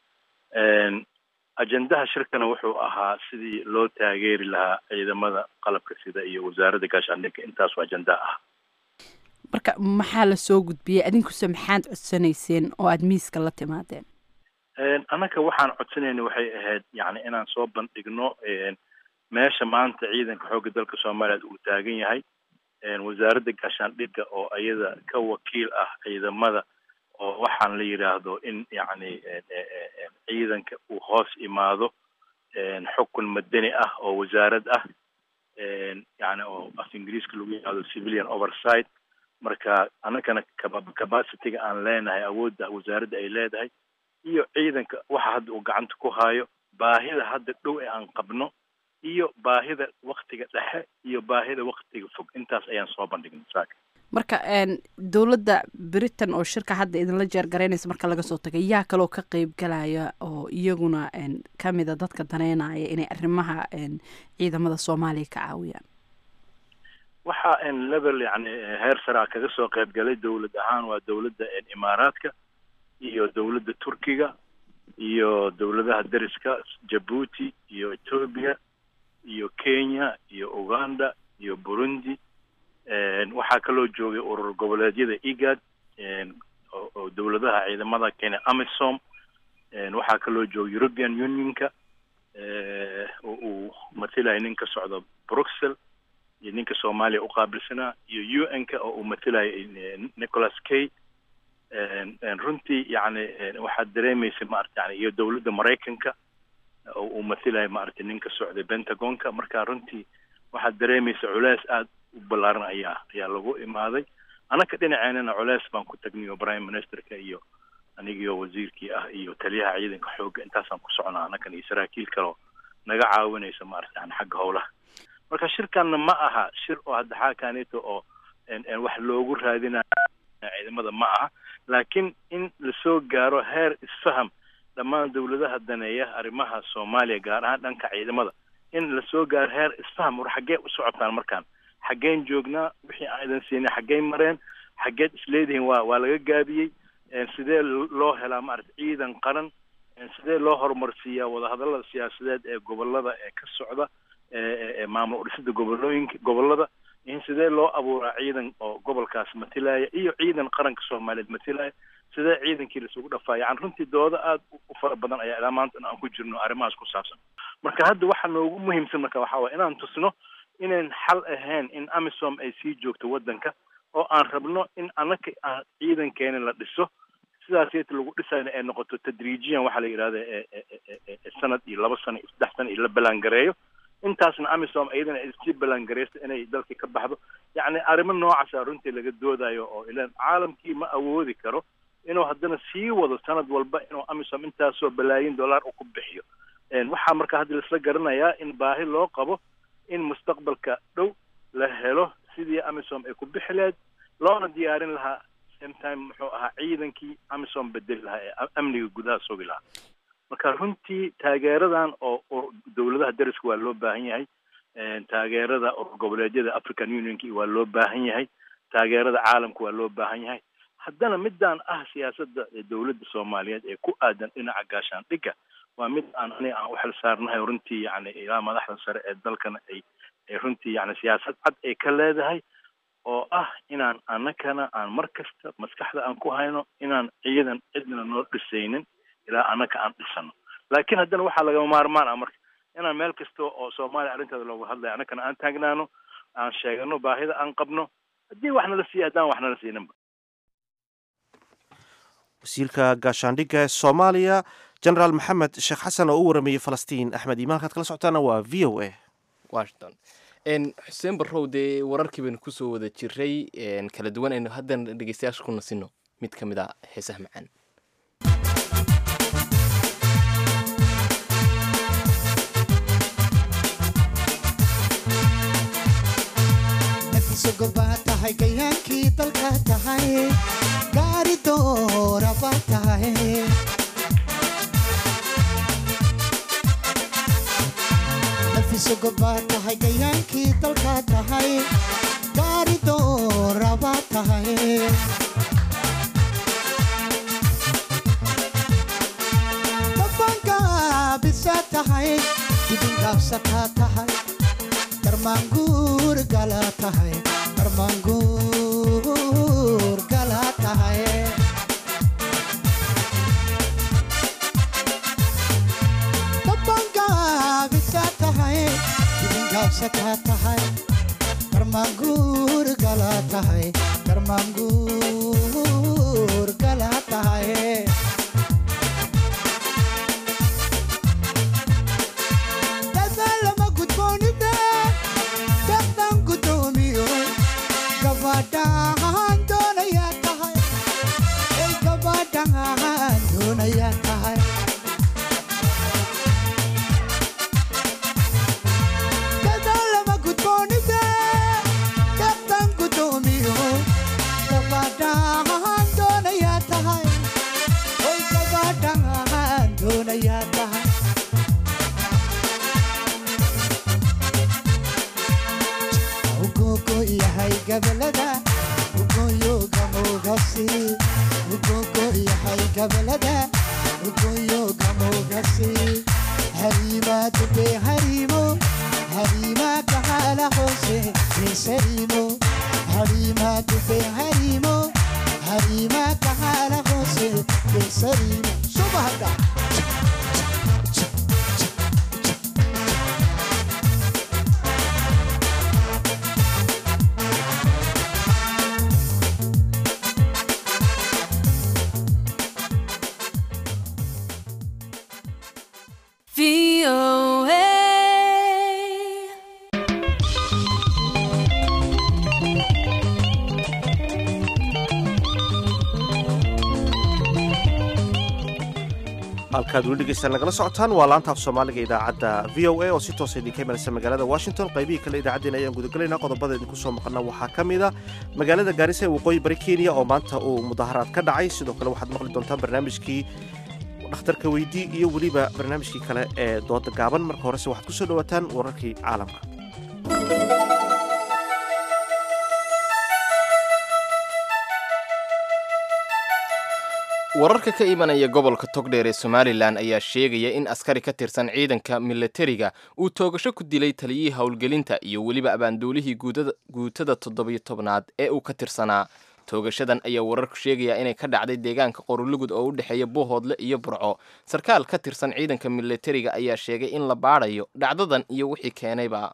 ajendaha shirkana wuxuu ahaa sidii loo taageeri lahaa ciidamada qalabka sida iyo wasaaradda gaashaandhigga intaasu ajendaha ah marka maxaa la soo gudbiyey adinkuse maxaad codsanayseen oo aada miiska la timaadeen annaka waxaan codsanayna waxay ahayd yani inaan soo bandhigno meesha maanta ciidanka xoogga dalka soomaaliya uu taagan yahay wasaaradda gaashaandhigga oo iyada ka wakiil ah ciidamada oo waxaan la yidhaahdo in yacni ciidanka uu hoos imaado xukun madani ah oo wasaarad ah yani oo af ingiriiska lagu yidhahdo civilian oversight marka annagana capacity-ga aan leenahay awoodda wasaaradda ay leedahay iyo ciidanka waxa hadda uu gacanta ku haayo baahida hadda dhow ee aan qabno iyo baahida waktiga dhexe iyo baahida waktiga fog intaas ayaan soo bandhignay saaka marka dowladda britain oo shirka hadda idinla jeergaraynaysa marka laga soo tagay yaa kaloo ka qeyb galaya oo iyaguna kamida dadka daneynaya inay arrimaha ciidamada soomaaliya ka caawiyaan waxa level yani heer saraa kaga soo qeyb galay dowlad ahaan waa dowladda imaaraadka iyo dowladda turkiga iyo dowladaha deriska jabuuti iyo ethoobia iyo kenya iyo uganda iyo burundi waxaa kaloo joogay urur goboleedyada igad oo dowladaha ciidamada kenya amisom waxaa kaloo joogay european unionka oo uu matilaya nin ka socdo bruxelles iyo ninka soomaaliya uqaabilsanaa iyo u n ka oo uu matelayo nicholas kay runtii yani waxaad dareemaysa maarata yani iyo dowladda maraykanka oo uu matelayo maaragtay ninka socday pentagonka marka runtii waxaad dareemaysa culeys aada u ballaaran ayaa ayaa lagu imaaday annaka dhinaceenana culeys baan ku tagnay oo prime ministerka iyo anigiyo wasiirkii ah iyo taliyaha ciidanka xoogga intaasaan ku socnaa annakan iyo saraakiil kaleo naga caawinaysa maarata yani xagga howlaha marka shirkanna ma aha shir oo hadda xaakaanito oo wax loogu raadinayo ciidamada ma aha laakiin in lasoo gaaro heer isfaham dhammaan dawladaha daneeya arrimaha soomaaliya gaar ahaan dhanka ciidamada in lasoo gaaro heer isfaham war xaggee u socotaan markaan xaggeen joognaa wixii aan idan siinay xaggeen mareen xaggeed isleedihiin waa waa laga gaabiyey sidee loo helaa maarata ciidan qaran sidee loo horumarsiiyaa wadahadallada siyaasadeed ee gobolada ee ka socda ee maamul udhisida gobolooyinka gobolada in sidee loo abuuraa ciidan oo gobolkaas matilaya iyo ciidan qaranka soomaaliyeed matilaya sidee ciidankii laisugu dhafaa yani runtii dooda aada u fara badan ayaa ilaa maanta aan ku jirno arrimahaas ku saabsan marka hadda waxa noogu muhiimsan marka waxaa waye inaan tusno inayn xal ahayn in amisom ay sii joogto waddanka oo aan rabno in annaka aan ciidankeena la dhiso sidaas yata lagu dhisayna ay noqoto tadriijiyan waxaa la yidhahda sanad iyo laba sano iyo saddex sano iyo la ballaangareeyo intaasna amisom iyadana ay sii ballaangareysto inay dalkii ka baxdo yacni arrimo noocaasa runtii laga doodayo oo ilan caalamkii ma awoodi karo inuu haddana sii wado sanad walba inuu amisom intaasoo balaayin dollar u ku bixiyo waxaa marka hadda laisla garanayaa in baahi loo qabo in mustaqbalka dhow la helo sidii amisom ay ku bixi lahayd loona diyaarin lahaa same time muxuu ahaa ciidankii amisom bedeli lahaa ee amniga gudaha sugi lahaa marka runtii taageeradan oo dowladaha dariska waa loo baahan yahay taageerada goboleedyada african unionki waa loo baahan yahay taageerada caalamka waa loo baahan yahay haddana midaan ah siyaasadda dowladda soomaaliyeed ee ku aadan dhinaca gaashaandhigga waa mid aan aniga aan u xil saarnahay runtii yani ilaa madaxda sare ee dalkana ay ay runtii yani siyaasad cad ay ka leedahay oo ah inaan annakana aan mar kasta maskaxda aan ku hayno inaan ciidan cidna noo dhisaynin ilaa annaka aan dhisano laakiin haddana waxaa lagama maarmaan ah marka inaan meel kasta oo soomaaliya arrinteeda loogu hadlayo annakana aan taagnaano aan sheegano baahida aan qabno haddii wax nala siiya haddaan wax nala siininba wasiirka gaashaandhigga ee soomaaliya genaraal maxamed sheekh xasan oo u warameeyey falastiin axmed iimaan halkaad kala socotaana waa v o a washington xuseen barrow dee wararkii baynu kusoo wada jiray kala duwan aynu haddana dhegeystayaasha ku nasino mid ka mid a heesaha macaan nafisogobaa tahay gayaankii dalka tahay gaari dooraba tahay nafisogobaa tahay gayaankii dalka tahay gaari dooraba tahay dabangaabisa tahay dibingaabsataa tahay darmaanguur gala tahay darmaanguur gala tahay dabangaabisa tahay dibingaabsataa tahay darmaanguur gala tahay darmaanguur gala tahay dadaalama gudboonida daqdan gudoomiyo gabadhaan doonayaa tahay ay gabadhaan doonayaa tahay dadaalama gudboonida daqdan gudoomiyo gabadhaan doonayaa tahay ay gabadhaan doonayaa tahay ugogo yahay gabalada ugoyo gamogasi ugogo yahay gabalada ugoyo gamogasi harima dube harimo harima kahala hoose besarimo harima dube harimo harima kahala hoose besarimo subahada halkaad weli dhegeystaan nagala socotaan waa laanta af soomaaliga idaacadda v o a oo si toosa idinka imanaysa magaalada washington qaybihii kale idaacaddeen ayaan gudagelaynaa qodobada idinku soo maqana waxaa ka mid a magaalada gaarisa ee waqooyi bari kenya oo maanta uu mudaharaad ka dhacay sidoo kale waxaad maqli doontaan barnaamijkii dhakhtarka weydii iyo weliba barnaamijkii kale ee dooda gaaban marka horese waxaad ku soo dhowaataan wararkii caalamka wararka ka imanaya gobolka togdheer ee somalilan ayaa sheegaya in askari ka tirsan ciidanka milatariga uu toogasho ku dilay taliyihii howlgelinta iyo weliba abaanduulihii guutada toddobiyo tobnaad ee uu ka tirsanaa toogashadan ayaa wararku sheegaya inay ka dhacday deegaanka qorulugud oo u dhexeeya buuhoodle iyo burco sarkaal ka tirsan ciidanka milatariga ayaa sheegay in la baadhayo dhacdadan iyo wixii keenayba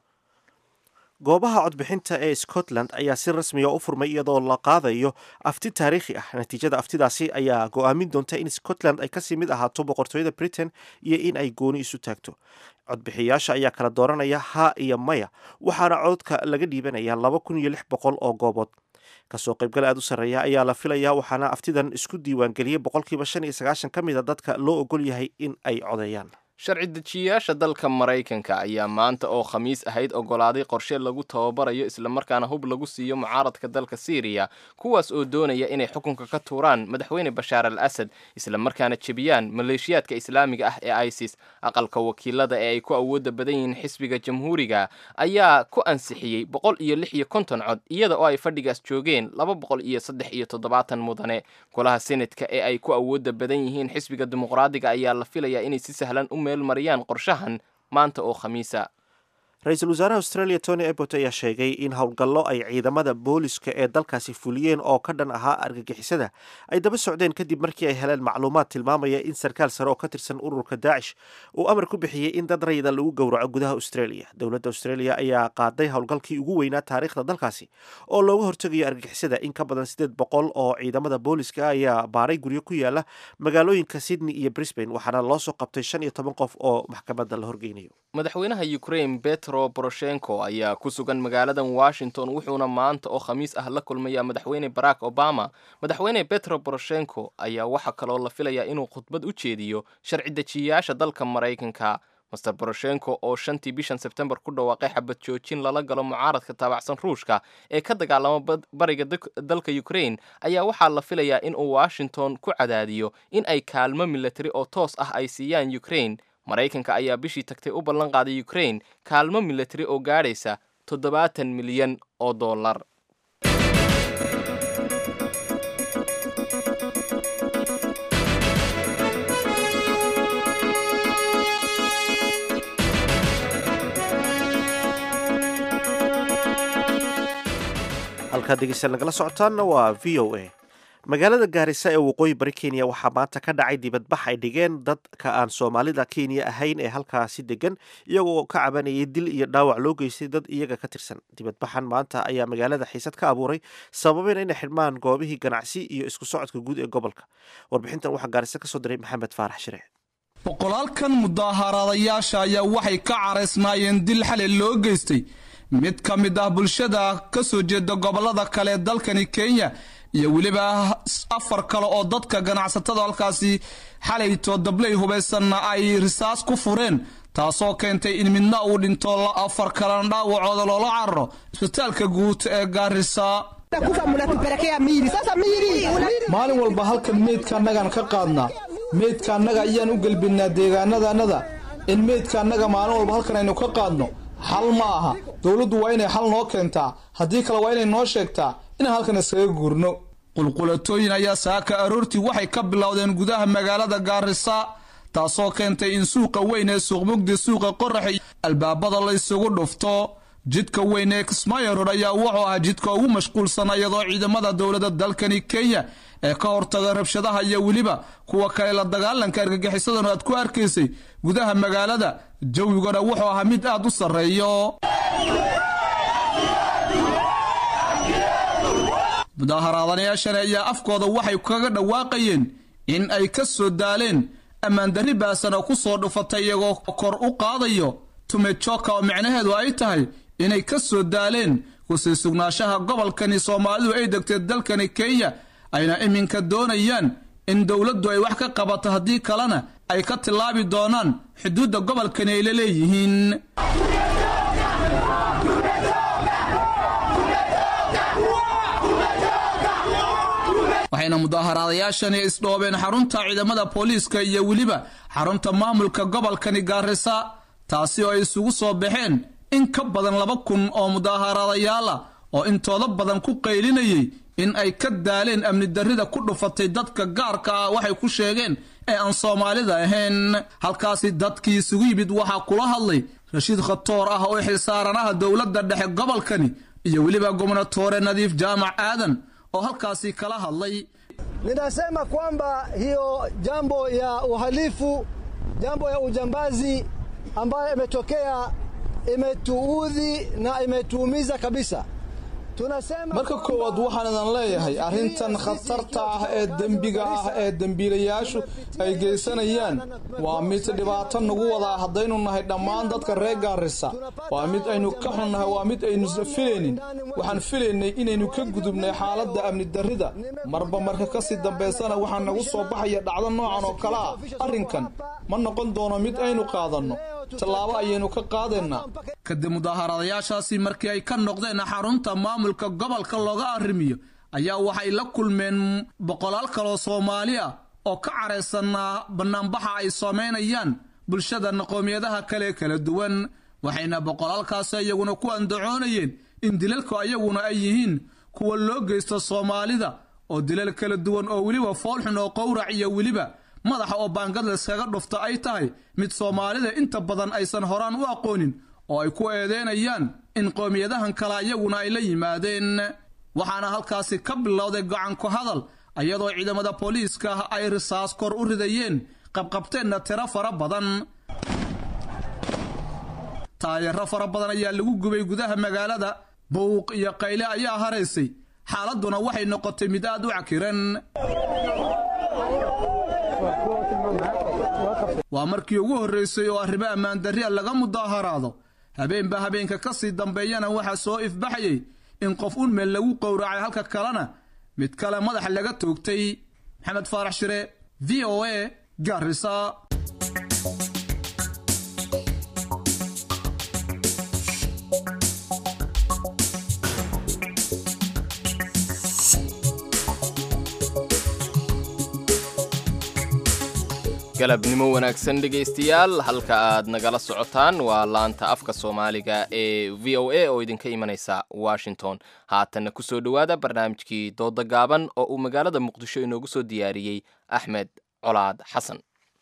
goobaha codbixinta ee scotland ayaa si rasmiga u furmay iyadoo la qaadayo afti taariikhi ah natiijada aftidaasi ayaa go-aamin doonta in scotland ay kasii mid ahaato boqortooyada britain iyo in ay gooni isu taagto codbixiyaasha ayaa kala dooranaya haa iyo maya waxaana codka laga dhiibanaya laba kun iyo lix boqol oo goobood kasoo qaybgal aad u sarreeya ayaa la filayaa waxaana aftidan isku diiwaangeliyey boqolkiiba shan iyo sagaashan ka mid a dadka loo ogol yahay in ay codeeyaan sharci dejiyayaasha dalka maraykanka ayaa maanta oo khamiis ahayd ogolaaday qorshe lagu tababarayo islamarkaana hub lagu siiyo mucaaradka dalka syriya kuwaas oo doonaya inay xukunka ka tuuraan madaxweyne bashaar al asad islamarkaana jebiyaan maleeshiyaadka islaamiga ah ee isis aqalka wakiilada ee ay ku awooda badan yihiin xisbiga jamhuuriga ayaa ku ansixiyey boqol iyo lix iyo konton cod iyada oo ay fadhigaas joogeen laba boqol iyo saddex iyo toddobaatan mudane golaha senatka ee ay ku awooda badan yihiin xisbiga dimuqraadiga ayaa la filayaa inay si sahlan u mariyaan qorshahan maanta oo khamiisa ra-iisul wasaaraha australia tony abbot ayaa sheegay in howlgallo ay ciidamada booliska ee dalkaasi fuliyeen oo ka dhan ahaa argagixisada ay daba socdeen kadib markii ay heleen macluumaad tilmaamaya in sarkaal sare oo ka tirsan ururka daacish uu amar ku bixiyey in dad rayida lagu gowraco gudaha australia dowladda australia ayaa qaaday howlgalkii ugu weynaa taariikhda dalkaasi oo looga hortegayo argagixisada in ka badan siddeed boqol oo ciidamada booliska ayaa baaray guryo ku yaala magaalooyinka sydney iyo brisbane waxaana loo soo qabtay shan iyo toban qof oo maxkamadda la horgeynayo madaxweynaha ukraine petro poroshenko ayaa ku sugan magaaladan washington wuxuuna maanta oo khamiis ah la kulmaya madaxweyne barack obama madaxweyne petro poroshenko ayaa waxaa kaloo la filayaa inuu khudbad u jeediyo sharci dejiyayaasha dalka maraykanka master poroshenko oo shantii bishan sebtembar ku dhawaaqay xabad joojin lala galo mucaaradka taabacsan ruushka ee ka dagaalama bariga dalka ukraine ayaa waxaa la filayaa inuu washington ku cadaadiyo in ay kaalmo milatari oo toos ah ay siiyaan ukraine maraykanka ayaa bishii tagtay u ballan qaaday ukraine kaalmo milatari oo gaadhaysa toddobaatan milyan oo dollar halkaad degeystayaal nagala socotaanna waa v o a magaalada gaarisa ee waqooyi bari kenya waxaa maanta ka dhacay dibadbax ay dhigeen dadka aan soomaalida kenya ahayn ee halkaasi degan iyagoo ka cabanayay dil iyo dhaawac loo geystay dad iyaga ka tirsan dibadbaxan maanta ayaa magaalada xiisad ka abuuray sababeen inay xidhmaan goobihii ganacsi iyo isku socodka guud ee gobolka warbixintan waxaa gaarisa kasoo diray maxamed faarax shire boqolaalkan mudaaharaadayaasha ayaa waxay ka caraysnaayeen dil xalay loo geystay mid ka mid ah bulshada ka soo jeeda gobolada kale ee dalkani kenya iyo weliba afar kale oo dadka ganacsatada halkaasi xalayto dabley hubaysanna ay risaas ku fureen taasoo keentay in midna uu dhinto afar kalena dhaawacooda loola cararo isbitaalka guud ee gaarisa maalin walba halkan meydka annagaan ka qaadnaa meydka annaga ayaan u gelbinnaa deegaanadanada in meydka annaga maalin walba halkan aynu ka qaadno xal ma aha dowladdu waa inay xal noo keentaa haddii kale waa inay noo sheegtaa inaan halkan iskaga guurno qulqulatooyin ayaa saaka aroortii waxay ka bilowdeen gudaha magaalada gaarisa taasoo keentay in suuqa weyn ee suuqmugdi suuqa qorax albaabada la isugu dhufto jidka weyn ee kismaayo rood ayaa wuxuu ahaa jidka ugu mashquulsan iyadoo ciidamada dowladda dalkani kenya ee ka hortaga rabshadaha iyo weliba kuwa kale la dagaalanka argagixisadana aad ku arkaysay gudaha magaalada jawigana wuxuu ahaa mid aad u sarreeyo mudaaharaadanayaashani ayaa afkooda waxay kaga dhawaaqayeen in ay ka soo daaleen ammaandarri baasana ku soo dhufatay iyagoo kor u qaadayo tumejoka oo micnaheedu ay tahay inay ka soo daaleen kusii sugnaanshaha gobolkani soomaalidu ay degtay dalkani kenya ayna iminka doonayaan in dowladdu ay wax ka qabato haddii kalena ay ka tillaabi doonaan xuduudda gobolkani ay la leeyihiin waxayna mudaaharaadayaashani isdhoobeen xarunta ciidamada booliiska iyo weliba xarunta maamulka gobolkani gaarisa taasi oo ay isugu soo baxeen in ka badan laba kun oo mudaaharaadayaala oo intooda badan ku qaylinayay in ay ka daaleen amni darrida ku dhufatay dadka gaarka ah waxay ku sheegeen ee aan soomaalida ahayn halkaasi dadkii isugu yimid waxaa kula hadlay rashiid khatoor ah oo xilsaaranaha dowladda dhexe gobolkani iyo weliba gobnatoore nadiif jaamac aadan oo halkaasi kala hadlay ninasema kwamba hiyo jambo ya uhalifu, jambo ya ujambazi ambayo imetokea imetuudhi na imetuumiza kabisa. Tunasema marka koowaad waxaan idan leeyahay arrintan khatarta ah ee dembiga ah ee dembiilayaashu ay geysanayaan waa mid dhibaato nagu wadaa haddaynu nahay dhammaan dadka reer gaarisa waa mid aynu ka xunnahay waa mid aynu filaynin waxaan filaynay inaynu ka gudubnay xaaladda amni darrida marba marka kasii dambaysana waxaa nagu soo baxaya dhacdo noocan oo kale ah arrinkan ma noqon doono mid aynu qaadanno tallaabo ayaynu ka qaadaynaa kadib mudaaharaadayaashaasi markii ay ka noqdeen xarunta maamulka gobolka looga arrimiyo ayaa waxay la kulmeen boqolaal kaloo soomaali ah oo ka caraysanaa bannaanbaxa ay samaynayaan bulshada qowmiyadaha kale kala duwan waxayna boqolaalkaasi iyaguna ku andacoonayeen in dilalku ayaguna ay yihiin kuwa loo geysto soomaalida oo dilal kala duwan oo weliba foolxun oo qowrac iyo weliba madaxa oo baangad layskaga dhufta ay tahay mid soomaalida inta badan aysan horaan u aqoonin oo ay ku eedeynayaan in qowmiyadahan kale ayaguna ay la yimaadeen waxaana halkaasi ka bilowday gacanku hadal iyadoo ciidamada booliiska ah ay risaas kor u ridayeen qabqabteenna tiro fara badan taayaro fara badan ayaa lagu gubay gudaha magaalada buuq iyo qayle ayaa haraysay xaaladduna waxay noqotay mid aad u cakiran waa markii ugu horraysay oo arrimo ammaandarria laga mudaaharaado habeenba habeenka ka sii dambeeyana waxaa soo ifbaxayay in qof un meel lagu qowracay halka kalena mid kale madaxa laga toogtay maxamed faarax shire v o a gaarisa galabnimo wanaagsan dhegaystayaal halka aad nagala socotaan waa laanta afka soomaaliga ee v o a oo idinka imanaysa washington haatanna kusoo dhowaada barnaamijkii dooda gaaban oo uu magaalada muqdisho inoogu soo diyaariyey axmed colaad xasan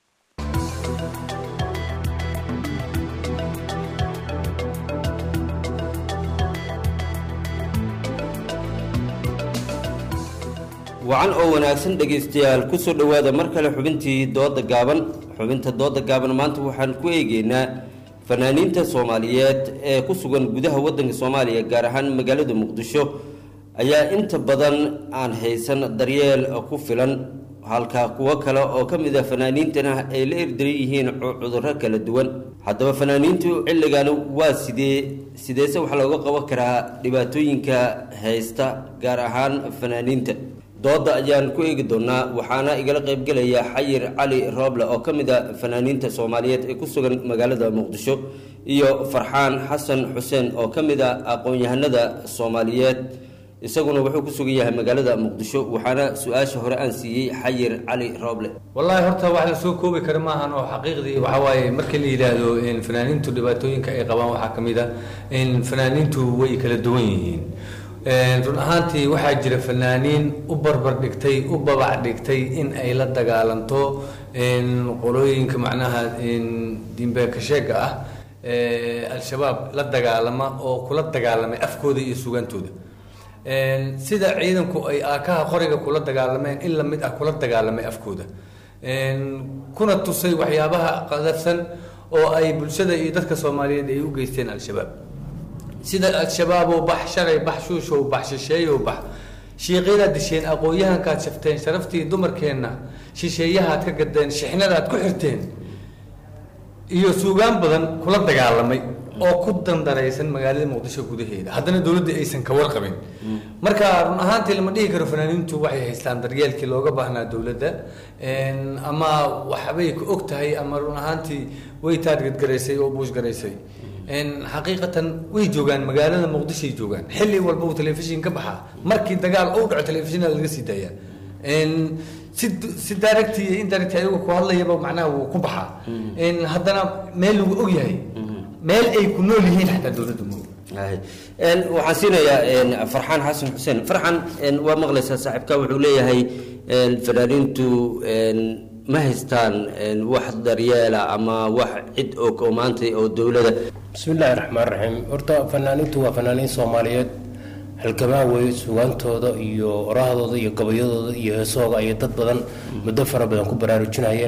wacan oo wanaagsan dhegaystayaal ku soo dhowaada mar kale xubintii dooda gaaban xubinta dooda gaaban maanta waxaan ku eegeynaa fanaaniinta soomaaliyeed ee ku sugan gudaha waddanka soomaaliya gaar ahaan magaalada muqdisho ayaa inta badan aan haysan daryeel ku filan halka kuwo kale oo ka mid a fanaaniintana ay la erdaran yihiin cudurro kala duwan haddaba fanaaniintu xilligan waa sidee sideese wax looga qaban karaa dhibaatooyinka haysta gaar ahaan fanaaniinta dooda ayaan ku eegi doonaa waxaana igala qaybgelaya xayir cali rooble oo ka mid a fanaaniinta soomaaliyeed ee ku sugan magaalada muqdisho iyo farxaan xasan xuseen oo ka mid a aqoon-yahanada soomaaliyeed isaguna wuxuu ku sugan yahay magaalada muqdisho waxaana su-aasha hore aan siiyey xayir cali rooble wallaahi horta wax la soo koobi kara maahan oo xaqiiqdii waxaa waaye markii la yidhaahdo fanaaniintu dhibaatooyinka ay qabaan waxaa ka mid a fanaaniintu way kala duwan yihiin run ahaantii waxaa jira fanaaniin u barbar dhigtay u babac dhigtay in ay la dagaalanto qolooyinka macnaha diinbeekasheega ah al-shabaab la dagaalama oo kula dagaalamay afkooda iyo sugantooda sida ciidanku ay aakaha qoriga kula dagaalameen in lamid ah kula dagaalamay afkooda kuna tusay waxyaabaha qadafsan oo ay bulshada iyo dadka soomaaliyeed ay u geysteen al-shabaab sida al-shabaab oo bax shalay bax shuushow bax shisheeyow bax shiiqyadaad disheen aqoon-yahankaad shafteen sharaftii dumarkeenna shisheeyahaad ka gadeen shixnadaad ku xirteen iyo suugaan badan kula dagaalamay oo ku dandaraysan magaalada muqdisho gudaheeda haddana dowladda aysan ka warqabin marka run ahaantii lama dhihi karo fanaaniintu waxay haystaan daryeelkii looga baahnaa dowladda ama waxbay ka og tahay ama run ahaantii way taargetgaraysay oo buushgaraysay xaqiiqatan way joogaan magaalada muqdishoay joogaan xilli walba uu telefishin ka baxaa markii dagaal uu dhaco telefishinada laga sii daaya si si direct iyo indirect ayagu ku hadlayaba macnaha wuu ku baxaa haddana meel lagu og yahay meel ay ku nool yihiin xataa dowladda mo waxaan siinayaa farxaan xasan xuseen farxan waa maqlaysaa saaxiibka wuxuu leeyahay fanaaniintu ma haystaan wax daryeela ama wax cid og oo maanta oo dowlada bismillaahi raxmaan raxiim horta fanaaniintu waa fanaaniin soomaaliyeed halgamaa weeye sugaantooda iyo orahdooda iyo gabayadooda iyo heesooga ayay dad badan muddo fara badan ku baraarujinayeen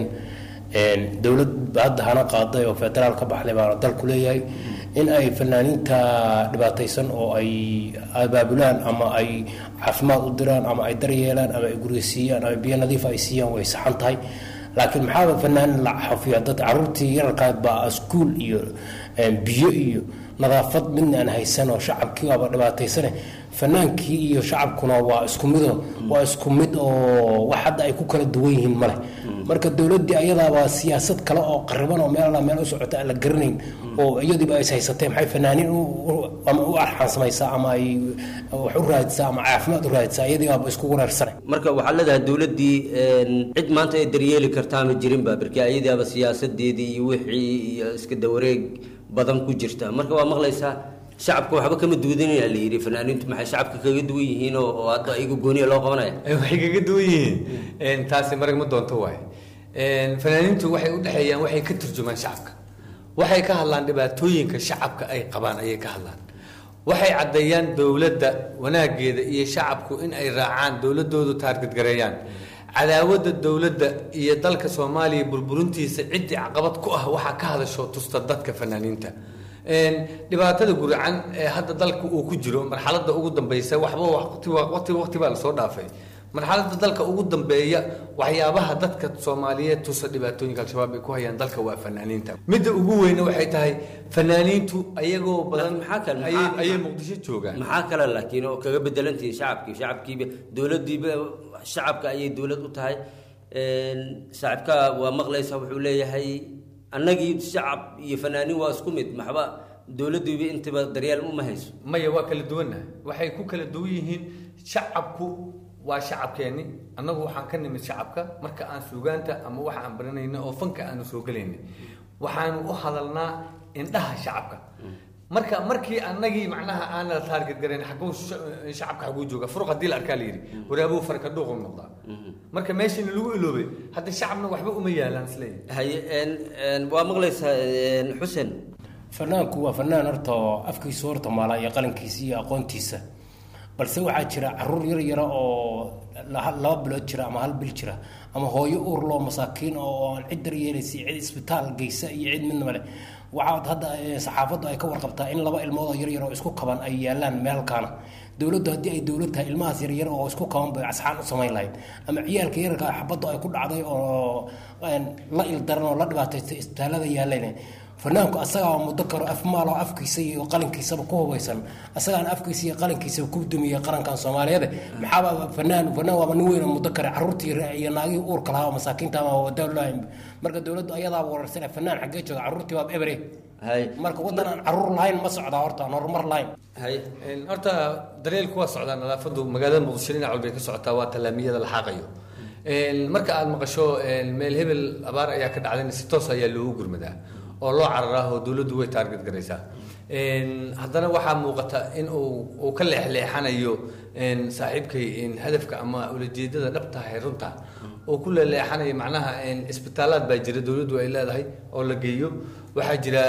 dowlad hadda hana qaaday oo federaal ka baxday baana dalku leeyahay in ay fanaaniinta dhibaataysan oo ay abaabulaan ama ay caafimaad u diraan ama ay daryeelaan ama ay gurigasiiyaan ama biyo nadiif ay siiyaan way saxan tahay laakiin maxaaba fanaanin la xafiya dad caruurtii yararkaad baa iskuul iyo biyo iyo nadaafad midna aan haysan oo shacabkii waaba dhibaataysane fanaankii iyo shacabkuna waa isku mido waa isku mid oo wax hadda ay ku kala duwan yihiin male marka dowladdii ayadaaba siyaasad kale oo qariban oo meel meel u socota aan la garanayn oo iyadiiba is haysatee maxay fanaaniin ama u arxaan samaysaa ama ay wax u raadisaa ama caafimaad u raadisaa iyadii baaba isku wareersane marka waxaa leedahay dowladdii cid maanta ay daryeeli kartaa ma jirinba marka ayadiiaba siyaasadeedii iyo wixii iyo iska dawareeg badan ku jirta marka waa maqlaysaa shacabka waxba kama duudanaya la yidhi fanaaniintu maxay shacabka kaga duwan yihiin oo oo hadda iyagu gooniya loo qabanaya waxay kaga duwan yihiin taasi marag ma doonto waaye fanaaniintu waxay u dhexeeyaan waxay ka turjumaan shacabka waxay ka hadlaan dhibaatooyinka shacabka ay qabaan ayay ka hadlaan waxay caddeeyaan dowladda wanaageeda iyo shacabku in ay raacaan dowladoodu taargetgareeyaan cadaawadda dowladda iyo dalka soomaaliya burburintiisa ciddii caqabad ku ah waxaa ka hadasho tusta dadka fanaaniinta dhibaatada guracan ee hadda dalka uu ku jiro marxaladda ugu dambeysa waxba waqti waqti waqti baa lasoo dhaafay marxaladda dalka ugu dambeeya waxyaabaha dadka soomaaliyeed tusa dhibaatooyinka al-shabaab ay ku hayaan dalka waa fanaaniinta midda ugu weyne waxay tahay fanaaniintu ayagoo badan ayay muqdisho joogaan maxaa kale laakiin oo kaga bedelantihiin shacabkii shacabkiiba dowladdiiba shacabka ayay dowlad u tahay saaxiibka waa maqlaysa wuxuu leeyahay annagii shacab iyo fanaaniin waa isku mid maxba dowladdiiba intaba daryeel uma hayso maya waa kala duwannahay waxay ku kala duwan yihiin shacabku waa shacabkeenni annagu waxaan ka nimid shacabka marka aan suugaanta ama waxa aan baranayna oo fanka aanu soo gelaynay waxaanu u hadalnaa indhaha shacabka marka markii annagii macnaha aan la taarget garayn xaguu shacabka xaguu jooga furuq haddii la arkaa la yidhi waraabuu farka dhuuqu noqdaa marka meeshiina lagu iloobay hadda shacabna waxba uma yaalaan isleeyahay haye waa maqlaysaa xuseen fanaanku waa fanaan horta oo afkiisu horta maala iyo qalankiisa iyo aqoontiisa balse waxaa jira caruur yar yara oo laba bilood jira ama hal bil jira ama hooyo uur loo masaakiin oo aan cid daryeelaysa cid isbitaal geysa iyo cid midnaba leh waxaa hadda saxaafaddu ay ka warqabtaa in laba ilmood oo yaryar oo isku kaban ay yaalaan meelkaana dowladdu haddii ay dowlad tahay ilmahaas yaryar oo isku kaban bay asxaan u samayn lahayd ama ciyaalka yararka xabaddu ay ku dhacday oo la ildaran oo la dhibaataystay isbitaallada yaaleen fanaanku asagaa muddo karo afmaal oo afkiisa iyo qalinkiisaba ku hubaysan asagaan afkiisa iyo qalinkiisaba ku dumiyay qarankan soomaaliyeed maxaaba fanaan fanaan waaba nin weyn oo muddo kare caruurtii iyo naagihii uurka lahaa oo masaakiinta ama wadawlaha marka dowladdu ayadaa wararsan fanaan xaggee jooga caruurtii waaba ebre marka waddan aan caruur lahayn ma socdaa horta aan horumar lahayn horta daryeelku waa socdaa nadaafadu magaalada muqdisho dhinac walbay ka socotaa waa tallaamiyada la xaaqayo marka aad maqasho meel hebel abaar ayaa ka dhacdayna si toos ayaa loogu gurmadaa oo loo cararaa oo dowladdu way taarget garaysaa haddana waxaa muuqata in uu uu ka leexleexanayo saaxiibkay hadafka ama ulajeedada dhabtahay runta oo ku leeleexanayo macnaha isbitaalaad baa jira dowladdu ay leedahay oo la geeyo waxaa jira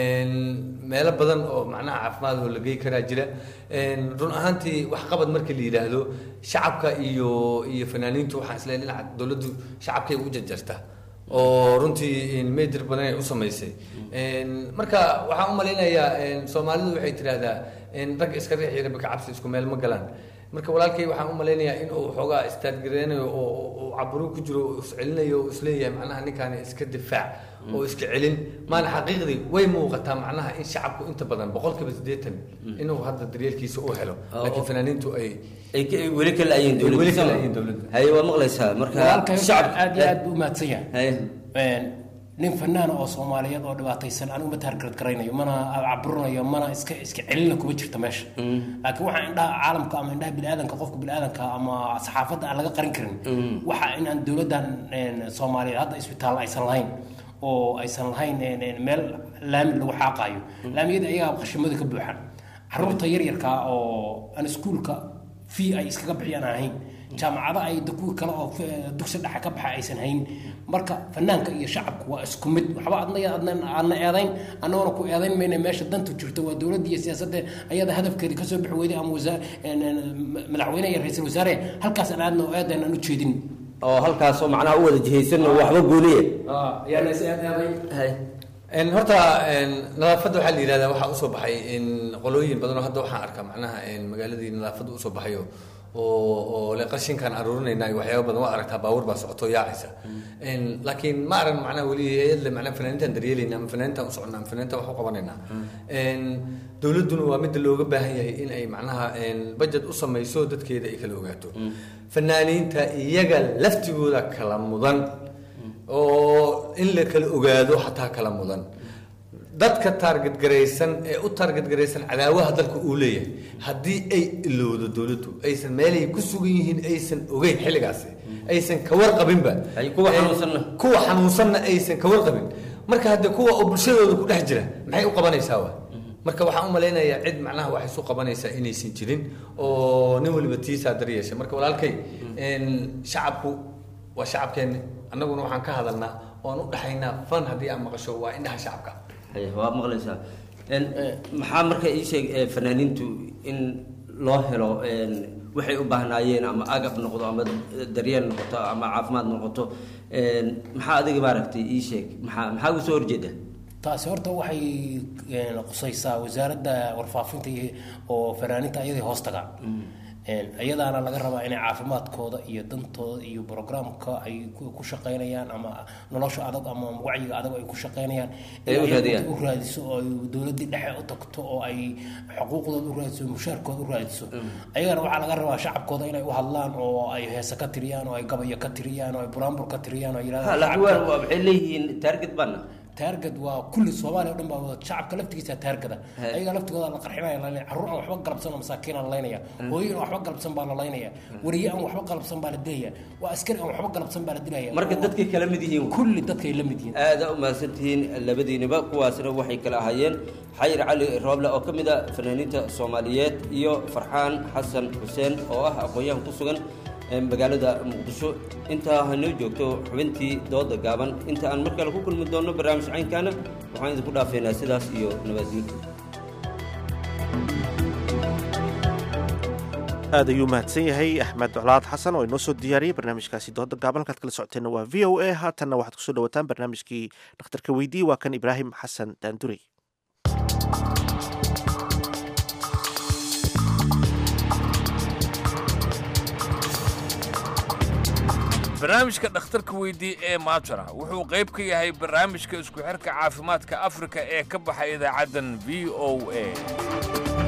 meelo badan oo macnaha caafimaad oo la geey karaa jira run ahaantii waxqabad markii la yidhaahdo shacabka iyo iyo fanaaniintu waxaan isleeyahay dhinaca dowladdu shacabkay u jarjarta oo runtii medir badan ay u samaysay marka waxaan u malaynayaa soomaalidu waxay tidhaahdaa rag iska riix iyo rabbi ka cabsi isku meel ma galaan marka walaalkay waxaan u malaynayaa in uu xoogaa istaadgareynayo oo uu caburu ku jiro oo iscelinayo oo isleeyahay macnaha ninkaani iska difaac oo iska celin maana xaqiiqdii way muuqataa macnaha in shacabku inta badan boqolkiiba siddeetan inuu hadda daryeelkiisa u helo laakiin fanaaniintu ay weli ka la-ayiin dowladda weli ka la-ayiin dowladda haye waa maqlaysaa marka walaalkay shacabka aad iyo aad buu umahadsan yahay nin fanaan oo soomaaliyeed oo dhibaataysan anigu ma taargarad garaynayo mana caburinayo mana iska iska celina kuma jirta meesha laakiin waxaa indhaha caalamka ama indhaha biniaadanka qofka biniaadanka ama saxaafadda aan laga qarin karin waxa inaan dowladdan soomaaliyeed hadda isbitaal aysan lahayn oo aysan lahayn meel laami lagu xaaqayo laamiyada ayagaa qashimada ka buuxan caruurta yaryarka oo aan iskuulka fee ay iskaga bixiyaan aan ahayn jaamacada ay kuwi kale oo dugsi dhexe ka baxa aysan hayn marka fanaanka iyo shacabku waa isku mid waxba adna aadna eedayn annagona ku eedayn mayna meesha danta jirto waa dowladda iyo siyaasadda ayada hadafkeeda kasoo bixi weyday ama madaxweyne iyo ra-iisul wasaare halkaas aan aadna oo eedayn aan u jeedin oo halkaasoo macnaha u wada jihaysan oo waxba gooniye yaana is eedeeday horta nadaafadda waxaa la yidhahdaa waxaa usoo baxay qolooyin badan oo hadda waxaan arkaa macnaha magaaladii nadaafadda usoo baxayo oo oo le qashinkaan aruurinayna iyo waxyaaba badan waa aragtaa baabuur baa socoto yaacaysa laakiin ma aran macnaha weli hay-adle macnaha fanaaniintaan daryeelayna ama fanaaniintaan u soconnaa ama fanaaniintaan wax u qabanaynaa dowladduna waa midda looga baahan yahay in ay macnaha budget u samayso dadkeeda ay kala ogaato fanaaniinta iyaga laftigooda kala mudan oo in la kala ogaado xataa kala mudan dadka taarget garaysan ee u taarget garaysan cadaawaha dalka uu leeyahay haddii ay ilowdo dowladdu aysan meelay ku sugan yihiin aysan ogeyn xilligaasi aysan ka warqabinba kuwa xanuunsanna kuwa xanuunsanna aysan ka warqabin marka hadde kuwa oo bulshadooda ku dhex jira maxay u qabanaysaa wa marka waxaan u malaynayaa cid macnaha waxay isu qabanaysaa inaysan jirin oo nin waliba tiisaa daryeesha marka walaalkay shacabku waa shacabkeenni annaguna waxaan ka hadalnaa oon u dhexaynaa fan haddii aad maqasho waa indhaha shacabka waa maqlaysaa maxaa marka ii sheeg fanaaniintu in loo helo waxay u baahnaayeen ama agab noqdo ama daryeel noqoto ama caafimaad noqoto maxaa adiga maaragtay ii sheeg maxaa maxaa uga soo horjeeda taasi horta waxay qusaysaa wasaaradda warfaafinta oo fanaaniinta ayaday hoos tagaan iyadaana laga rabaa inay caafimaadkooda iyo dantooda iyo programka ay ku shaqaynayaan ama nolosha adag ama wacyiga adag ay ku shaqaynayaan u raadiso oo ay dowladii dhexe u tagto oo ay xuquuqdooda u raadiso mushaarkooda u raadiso ayagana waxaa laga rabaa shacabkooda inay u hadlaan oo ay heese ka tiriyaan oo ay gabayo ka tiriyaan oo ay buraanbur ka tiriyaan oo ay yidhahdaan waxay leeyihiin target bana taargad waa kulli soomaaliya o dhan baa wada shacabka laftigiisa taargada ayaga laftigooda la qarxinaya la leynaya carruur aan waxba galabsan oo masaakiin aan laynaya hooyo aan waxba galabsan baa la laynaya wariye aan waxba galabsan baa la dilaya waa askari aan waxba galabsan baa la dilaya marka dadkay kala mid yihiin kulli dadkay la mid yihiin aada u mahadsantihiin labadiiniba kuwaasna waxay kala ahaayeen xayir cali rooble oo ka mid a fanaaniinta soomaaliyeed iyo farxaan xasan xuseen oo ah aqoon-yahan ku sugan magaalada muqdisho intaa hanoo joogto xubintii dooda gaaban inta aan mar kale ku kulmi doonno barnaamij caynkaana waxaan idinku dhaafeynaa sidaas iyo nabadgelyo aad ayuu mahadsan yahay axmed colaad xasan oo inoo soo diyaariyey barnaamijkaasi dooda gaaban halkaad kala socoteenna waa v o a haatanna waxaad kusoo dhawataan barnaamijkii dhakhtarka weydii waa kan ibraahim xasan daandurey barnaamijka dhakhtarka weydii ee maajara wuxuu qayb ka yahay barnaamijka isku xirka caafimaadka afrika ee ka baxa idaacaddan v o a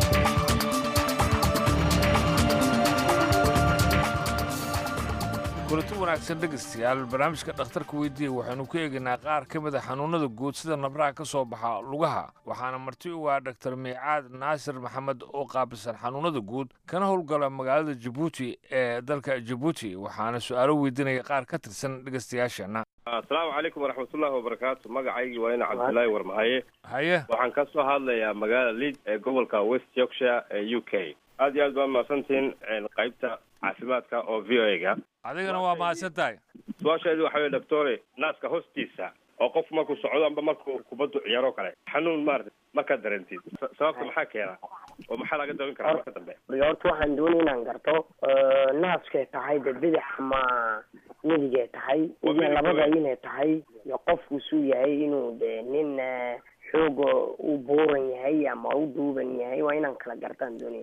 kulanti wanaagsan dhegaystayaal barnaamijka dhakhtarka weydiiya waxaynu ku eegaynaa qaar ka mid a xanuunnada guud sida nabraha ka soo baxa lugaha waxaana marti u ah dhaktar miicaad naasir maxamed oo qaabilsan xanuunnada guud kana howlgala magaalada jabuuti ee dalka jabuuti waxaana su-aalo weydiinaya qaar ka tirsan dhegaystayaasheenna asalaamu calaykum waraxmatullaahi wabarakaatu magacaygii waa ina cabdillaahi warmahaye haye waxaan ka soo hadlayaa magaalada lead ee gobolka west yorkshire ee u k aad iyo aad baa mahadsantihiin qaybta caafimaadka oo v o a-ga adigana waa mahadsan tahay su-aasheedu waxa weye doctore naaska hoostiisa oo qof markuu socdo amba markuu kubaddu ciyaaro kale xanuun maarata markaad dareentid sababta maxaa keena oo maxaa laga dawin karaa marka dambe horta waxaan doonay inaan garto naaskay tahay de bidix ama midigay tahay iyo labada inay tahay iyo qofku suu yahay inuu de nin xooga u buuran yahay ama u duuban yahay waa inaan kala gartaan doonaya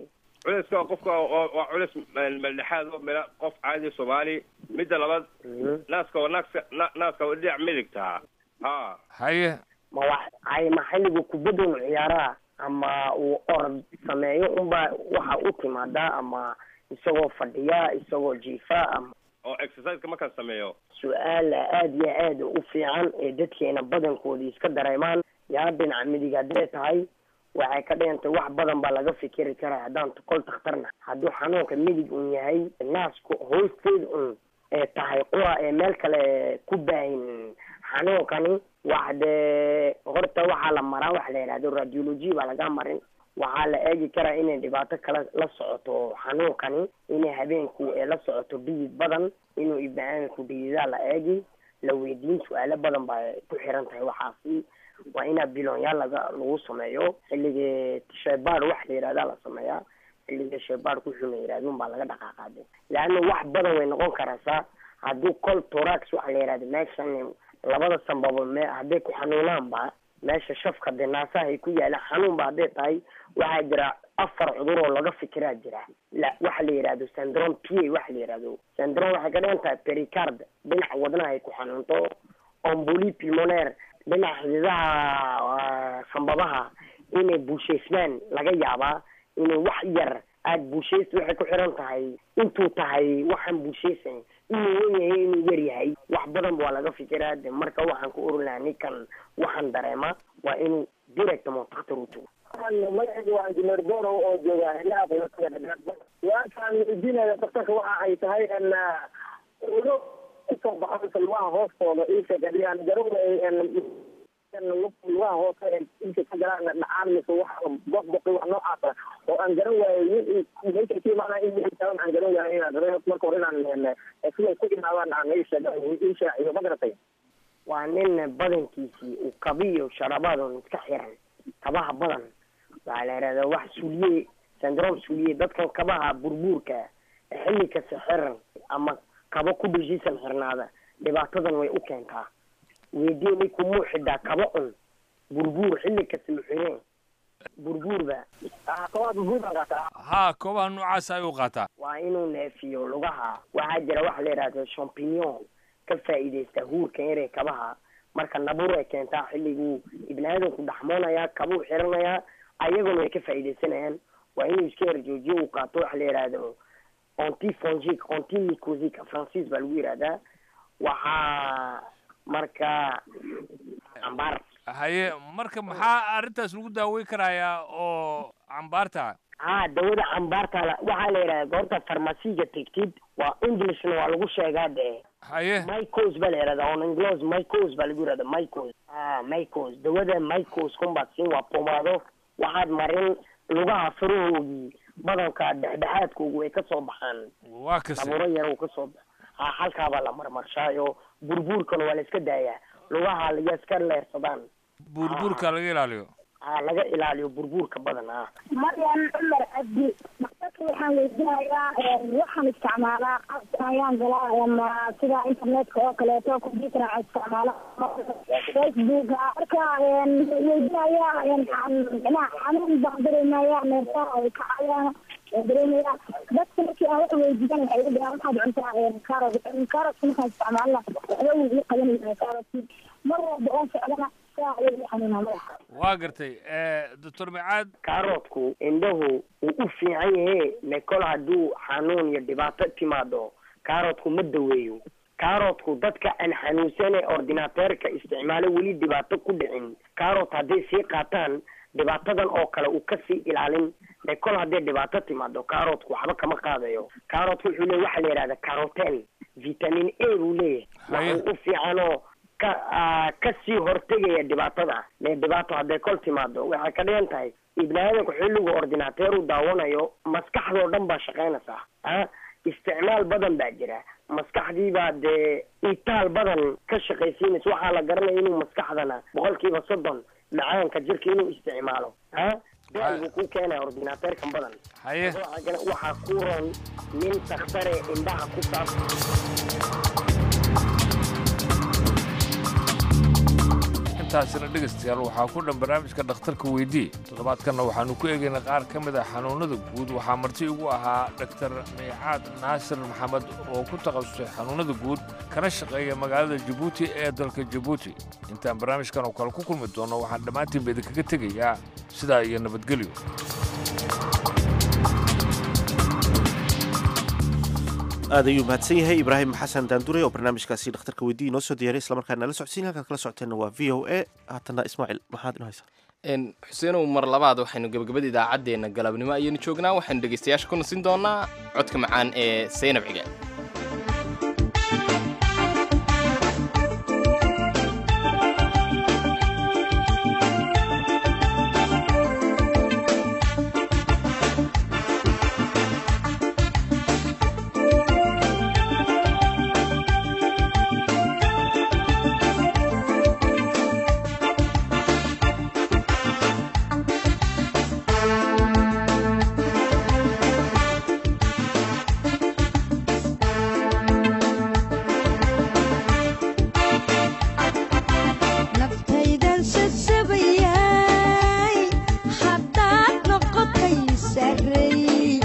culayska waa qofka waa waa culays maldhexaad oo mela qof caadi soomaali midda labaad naaska waa naaska na- naaska waa dhinac midigta ha haye ma wax ay ma xilligu kubadun ciyaaraha ama uu orod sameeyo unba waxa u timaadaa ama isagoo fadhiya isagoo jiifa ama oo exerciseka markaan sameeyo su-aal aada iyo aada u fiican ee dadkeena badankoodii iska dareemaan yaa dhinaca midig haddee tahay waxay ka dhigantay wax badan baa laga fikiri karaa haddaan kol takhtarna hadduu xanuunka midig un yahay naasku hoosteed un ee tahay qura ee meel kale ku baahin xanuunkani wax dee horta waxaa la maraa waxa la yidhahdo radiology baa laga marin waxaa la eegi karaa inay dhibaato kale la socoto xanuunkani inay habeenku ee la socoto dhidid badan inuu ibni-aadamku dhididaa la eegi la weydiin su-aalo badan baa ku xiran tahay waxaasi waa inaa biloonyaal laga lagu sameeyo xilligii sheebaar wax la yidhahdaa la sameeyaa xilligii sheebaar kuxuu la yidhahdun baa laga dhaqaaqaade leanna wax badan way noqon karaysaa hadduu col torax waxa la yidhahda meeshan labada sanbabo me hadday ku xanuunaanba meesha shafka dee naasaha ay ku yaalaan xanuunba hadday tahay waxaa jira afar cudur oo laga fikiraa jira la waxa la yidhahdo syndrome p a waxa la yidhahdo syndrome waxay ka dhigan tahay pericard dhinaca wadnaha ay ku xanuunto omboli pulmonaire dhinaca xididaha sanbabaha inay buushaysmaan laga yaabaa inay wax yar aada buushaysta waxay ku xiran tahay intuu tahay waxaan buushaysan inuu wen yahay inuu yar yahay wax badan waa laga fikiraa de marka waxaan ku oran lahaa ninkan waxaan dareema waa inuu direct mo daktar u tago magacaygu waa injineer borow oo jooga ilaha qoyskada waakaan weydiinaya daktarka waxa ay tahay n ulo kasoo baxo salwaha hoostooda ilka gadiyaan garowda lugaha hoose ee ilka ka galaan dhacaan mise wax boqboqi wax noocaasa oo aan garan waayo meesha ka imaanaa in aan aan garan waayo inaan rabay marka hore inaan siday ku imaadaan aan ii sheega ii shaaciyo ma garatay waa nin badankiisii uu kabiyo sharabaadon iska xiran kabaha badan waxaa la yidhahdaa wax suliye syndrome suliye dadkan kabaha burbuurka xilli kasta xiran ama kabo ku dheshiisan xirnaada dhibaatadan way u keentaa weydii ninkuu muu xidhaa kaba un burbuur xilli kasta muxireen burbuurba ha koobaha noocaas ayuu qaataa waa inuu neefiyo lugaha waxaa jira waxa la yidhahda champignon ka faa'iidaysta huurka inay kabaha marka nabur ay keentaa xilliguu ibni aadamku dhaxmoonaya kabuu xiranayaa ayaguna way ka faa'iidaysanayaan waa inuu iska herjoojiyo uu qaato waxa la yidhahdo antifongic antimicosic francis baa lagu yidhahdaa waxaa marka cambaar haye marka maxaa arrintaas lagu daaweyn karayaa oo cambaarta ha dawada cambaarta la- waxaa la yidhahda goorta farmasiga tegtid waa englishna waa lagu sheegaa dee haye mycos baa la yidhahda on inglos mycos baa lagu yidhahda mycos ah mycos dawada mycos kunbaad siin waa pomaado waxaad marin lugaha farahoogii badanka dhexdhexaadkoogu way kasoo baxaan waa kase daburo yar uu kasoo bax ha halkaabaa la marmarshaayo burbuurkana waa la iska daayaa lugaha laga iska leersadaan buurbuurka laga ilaaliyo ha laga ilaaliyo burbuurka badan ah maryan cumar cabdi daktarka waxaan weydiinayaa waxaan isticmaalaa qabka ayaan galaa ama sida internetka oo kaleeto computer aan isticmaala facebooka marka weydiinaya micnaha xanuun baan dareemaya neerfaha ay kacayaan dareemaya dadka markii aan wax weydiisan waxay igu dhaheen waxaad cuntaa carrot carrotka markaan isticmaalna waxba wuu ii qabanaya carrotki mar walba oon socdana saa ayay ii xanuunaa madaxa waa gartay doctor micaad karootku indhahu wuu u fiican yahe lekol hadduu xanuun iyo dhibaato timaado karootku ma daweeyo karootku dadka aan xanuunsane ordinateerka isticmaalo weli dhibaato ku dhicin karot hadday sii qaataan dhibaatadan oo kale uu kasii ilaalin lekol hadday dhibaato timaado karotku waxba kama qaadayo karotku wuxuu leeyahy waxaa la yidhahda caroten vitamin a buu leeyahay waxa u fiicanoo ka ah, kasii hortegaya dhibaatada mee dhibaato hadday kol timaado waxay ka dhigan tahay ibni aadamku xilligu ordinateer u daawanayo maskaxdoo dhan baa shaqaynaysaa ah isticmaal badan baa jira maskaxdii baa dee itaal badan ka shaqaysiinaysa waxaa la garanaya inuu maskaxdana boqolkiiba soddon macaanka jirka inuu isticmaalo ah daal buu ku keenaya ordinateerkan badan haye waxaa ku ron nin takhtare indhaha ku saabsan intaasina dhegaystayaal waxaa ku dhan barnaamijka dhakhtarka weydii toddobaadkanna waxaannu ku eegaynay qaar ka mid ah xanuunnada guud waxaa marti igu ahaa dhaktar miicaad naasir maxamed oo ku takhasusay xanuunnada guud kana shaqeeya magaalada jabuuti ee dalka jabuuti intaan barnaamijkan oo kale ku kulmi doonno waxaan dhammaantiinba idinkaga tegayaa sidaa iyo nabadgelyo aad ayuu mahadsan yahay ibraahim xasan daandure oo barnaamijkaasi dhakhtarka weydii inoo soo diyaray islamarkaa nala socodsiin halkaad kala socoteenna waa v o a haatanna ismaaciil maxaad inoo haysaa xuseenow mar labaad waxaynu gebagabada idaacaddeenna galabnimo ayaynu joognaa waxaynu dhegaystayaasha ku nasin doonaa codka macaan ee saynab ciga naftaydan sasabayay haddaad noqotay sarey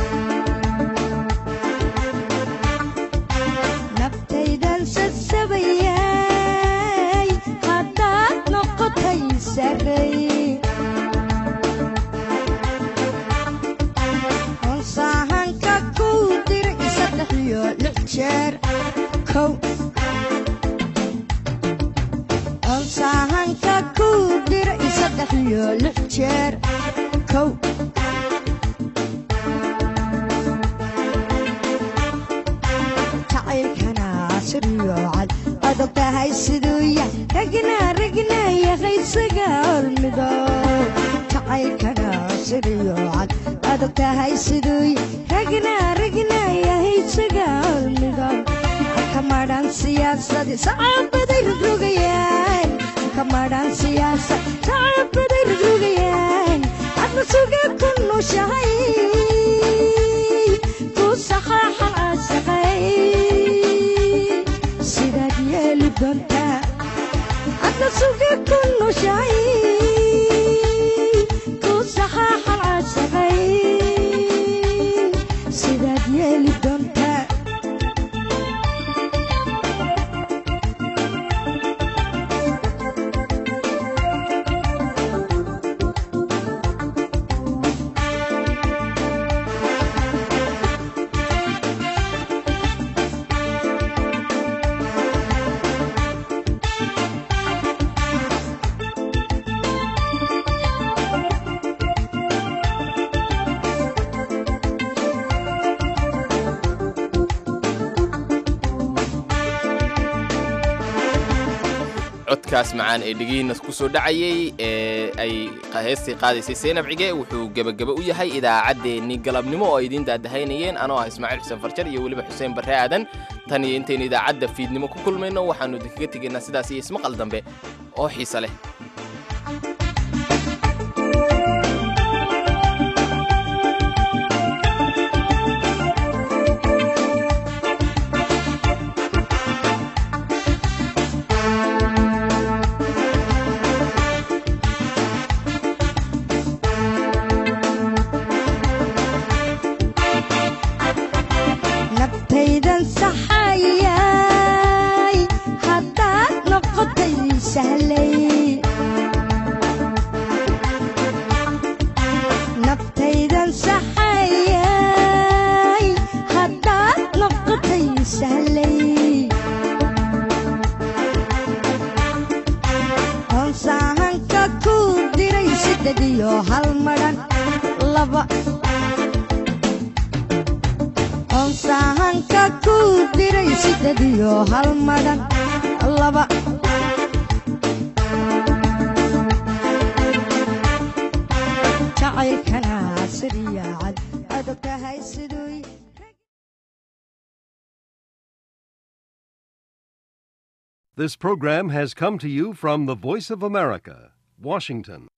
naftaydan sasabayay haddaad noqotay sarey onsaahanka kuu diray saddex iyo lix jeer kow onsaahanka kuu diray saddex iyo lix jeer kow jacaylkana siryoocad adag tahay siduu yah ragna ragna yaqaysaga hormido jacaylkana siryoocad adag tahay siduu yah ragna ragna yahaysaga hormido kamadhan siyaasadi sacaabaday rogrogayaan kamadhan siyaasad sacaabaday rogrogayaan adna suga ku nushahay ku saxaaxan caashaqay sidaad yeeli doontaa adna suga ku nushahay ku saxaaxan caashaqay sidaad yeeli doontaa codkaas macaan ee dhegihiina ku soo dhacayey ee ay heestii qaadaysay saynab cige wuxuu gebagaba u yahay idaacaddeenii galabnimo oo ay idiin daadahaynayeen anoo ah ismaaciil xuseen farjar iyo weliba xuseen barre aadan tan iyo intaynu idaacadda fiidnimo ku kulmayno waxaannu idinkaga tegaynaa sidaas iyo ismaqal dambe oo xiise leh naftaydan saxayay haddaad noqotay sahlay naftaydan saxayay haddaad noqotay sahlay onsaahanka kuu diray sidded iyo hal madhan laba onsaahanka kuu diray sidded iyo hal madhan laba jacaylkana siryaacad adag tahay siduu This program has come to you from the Voice of America, Washington.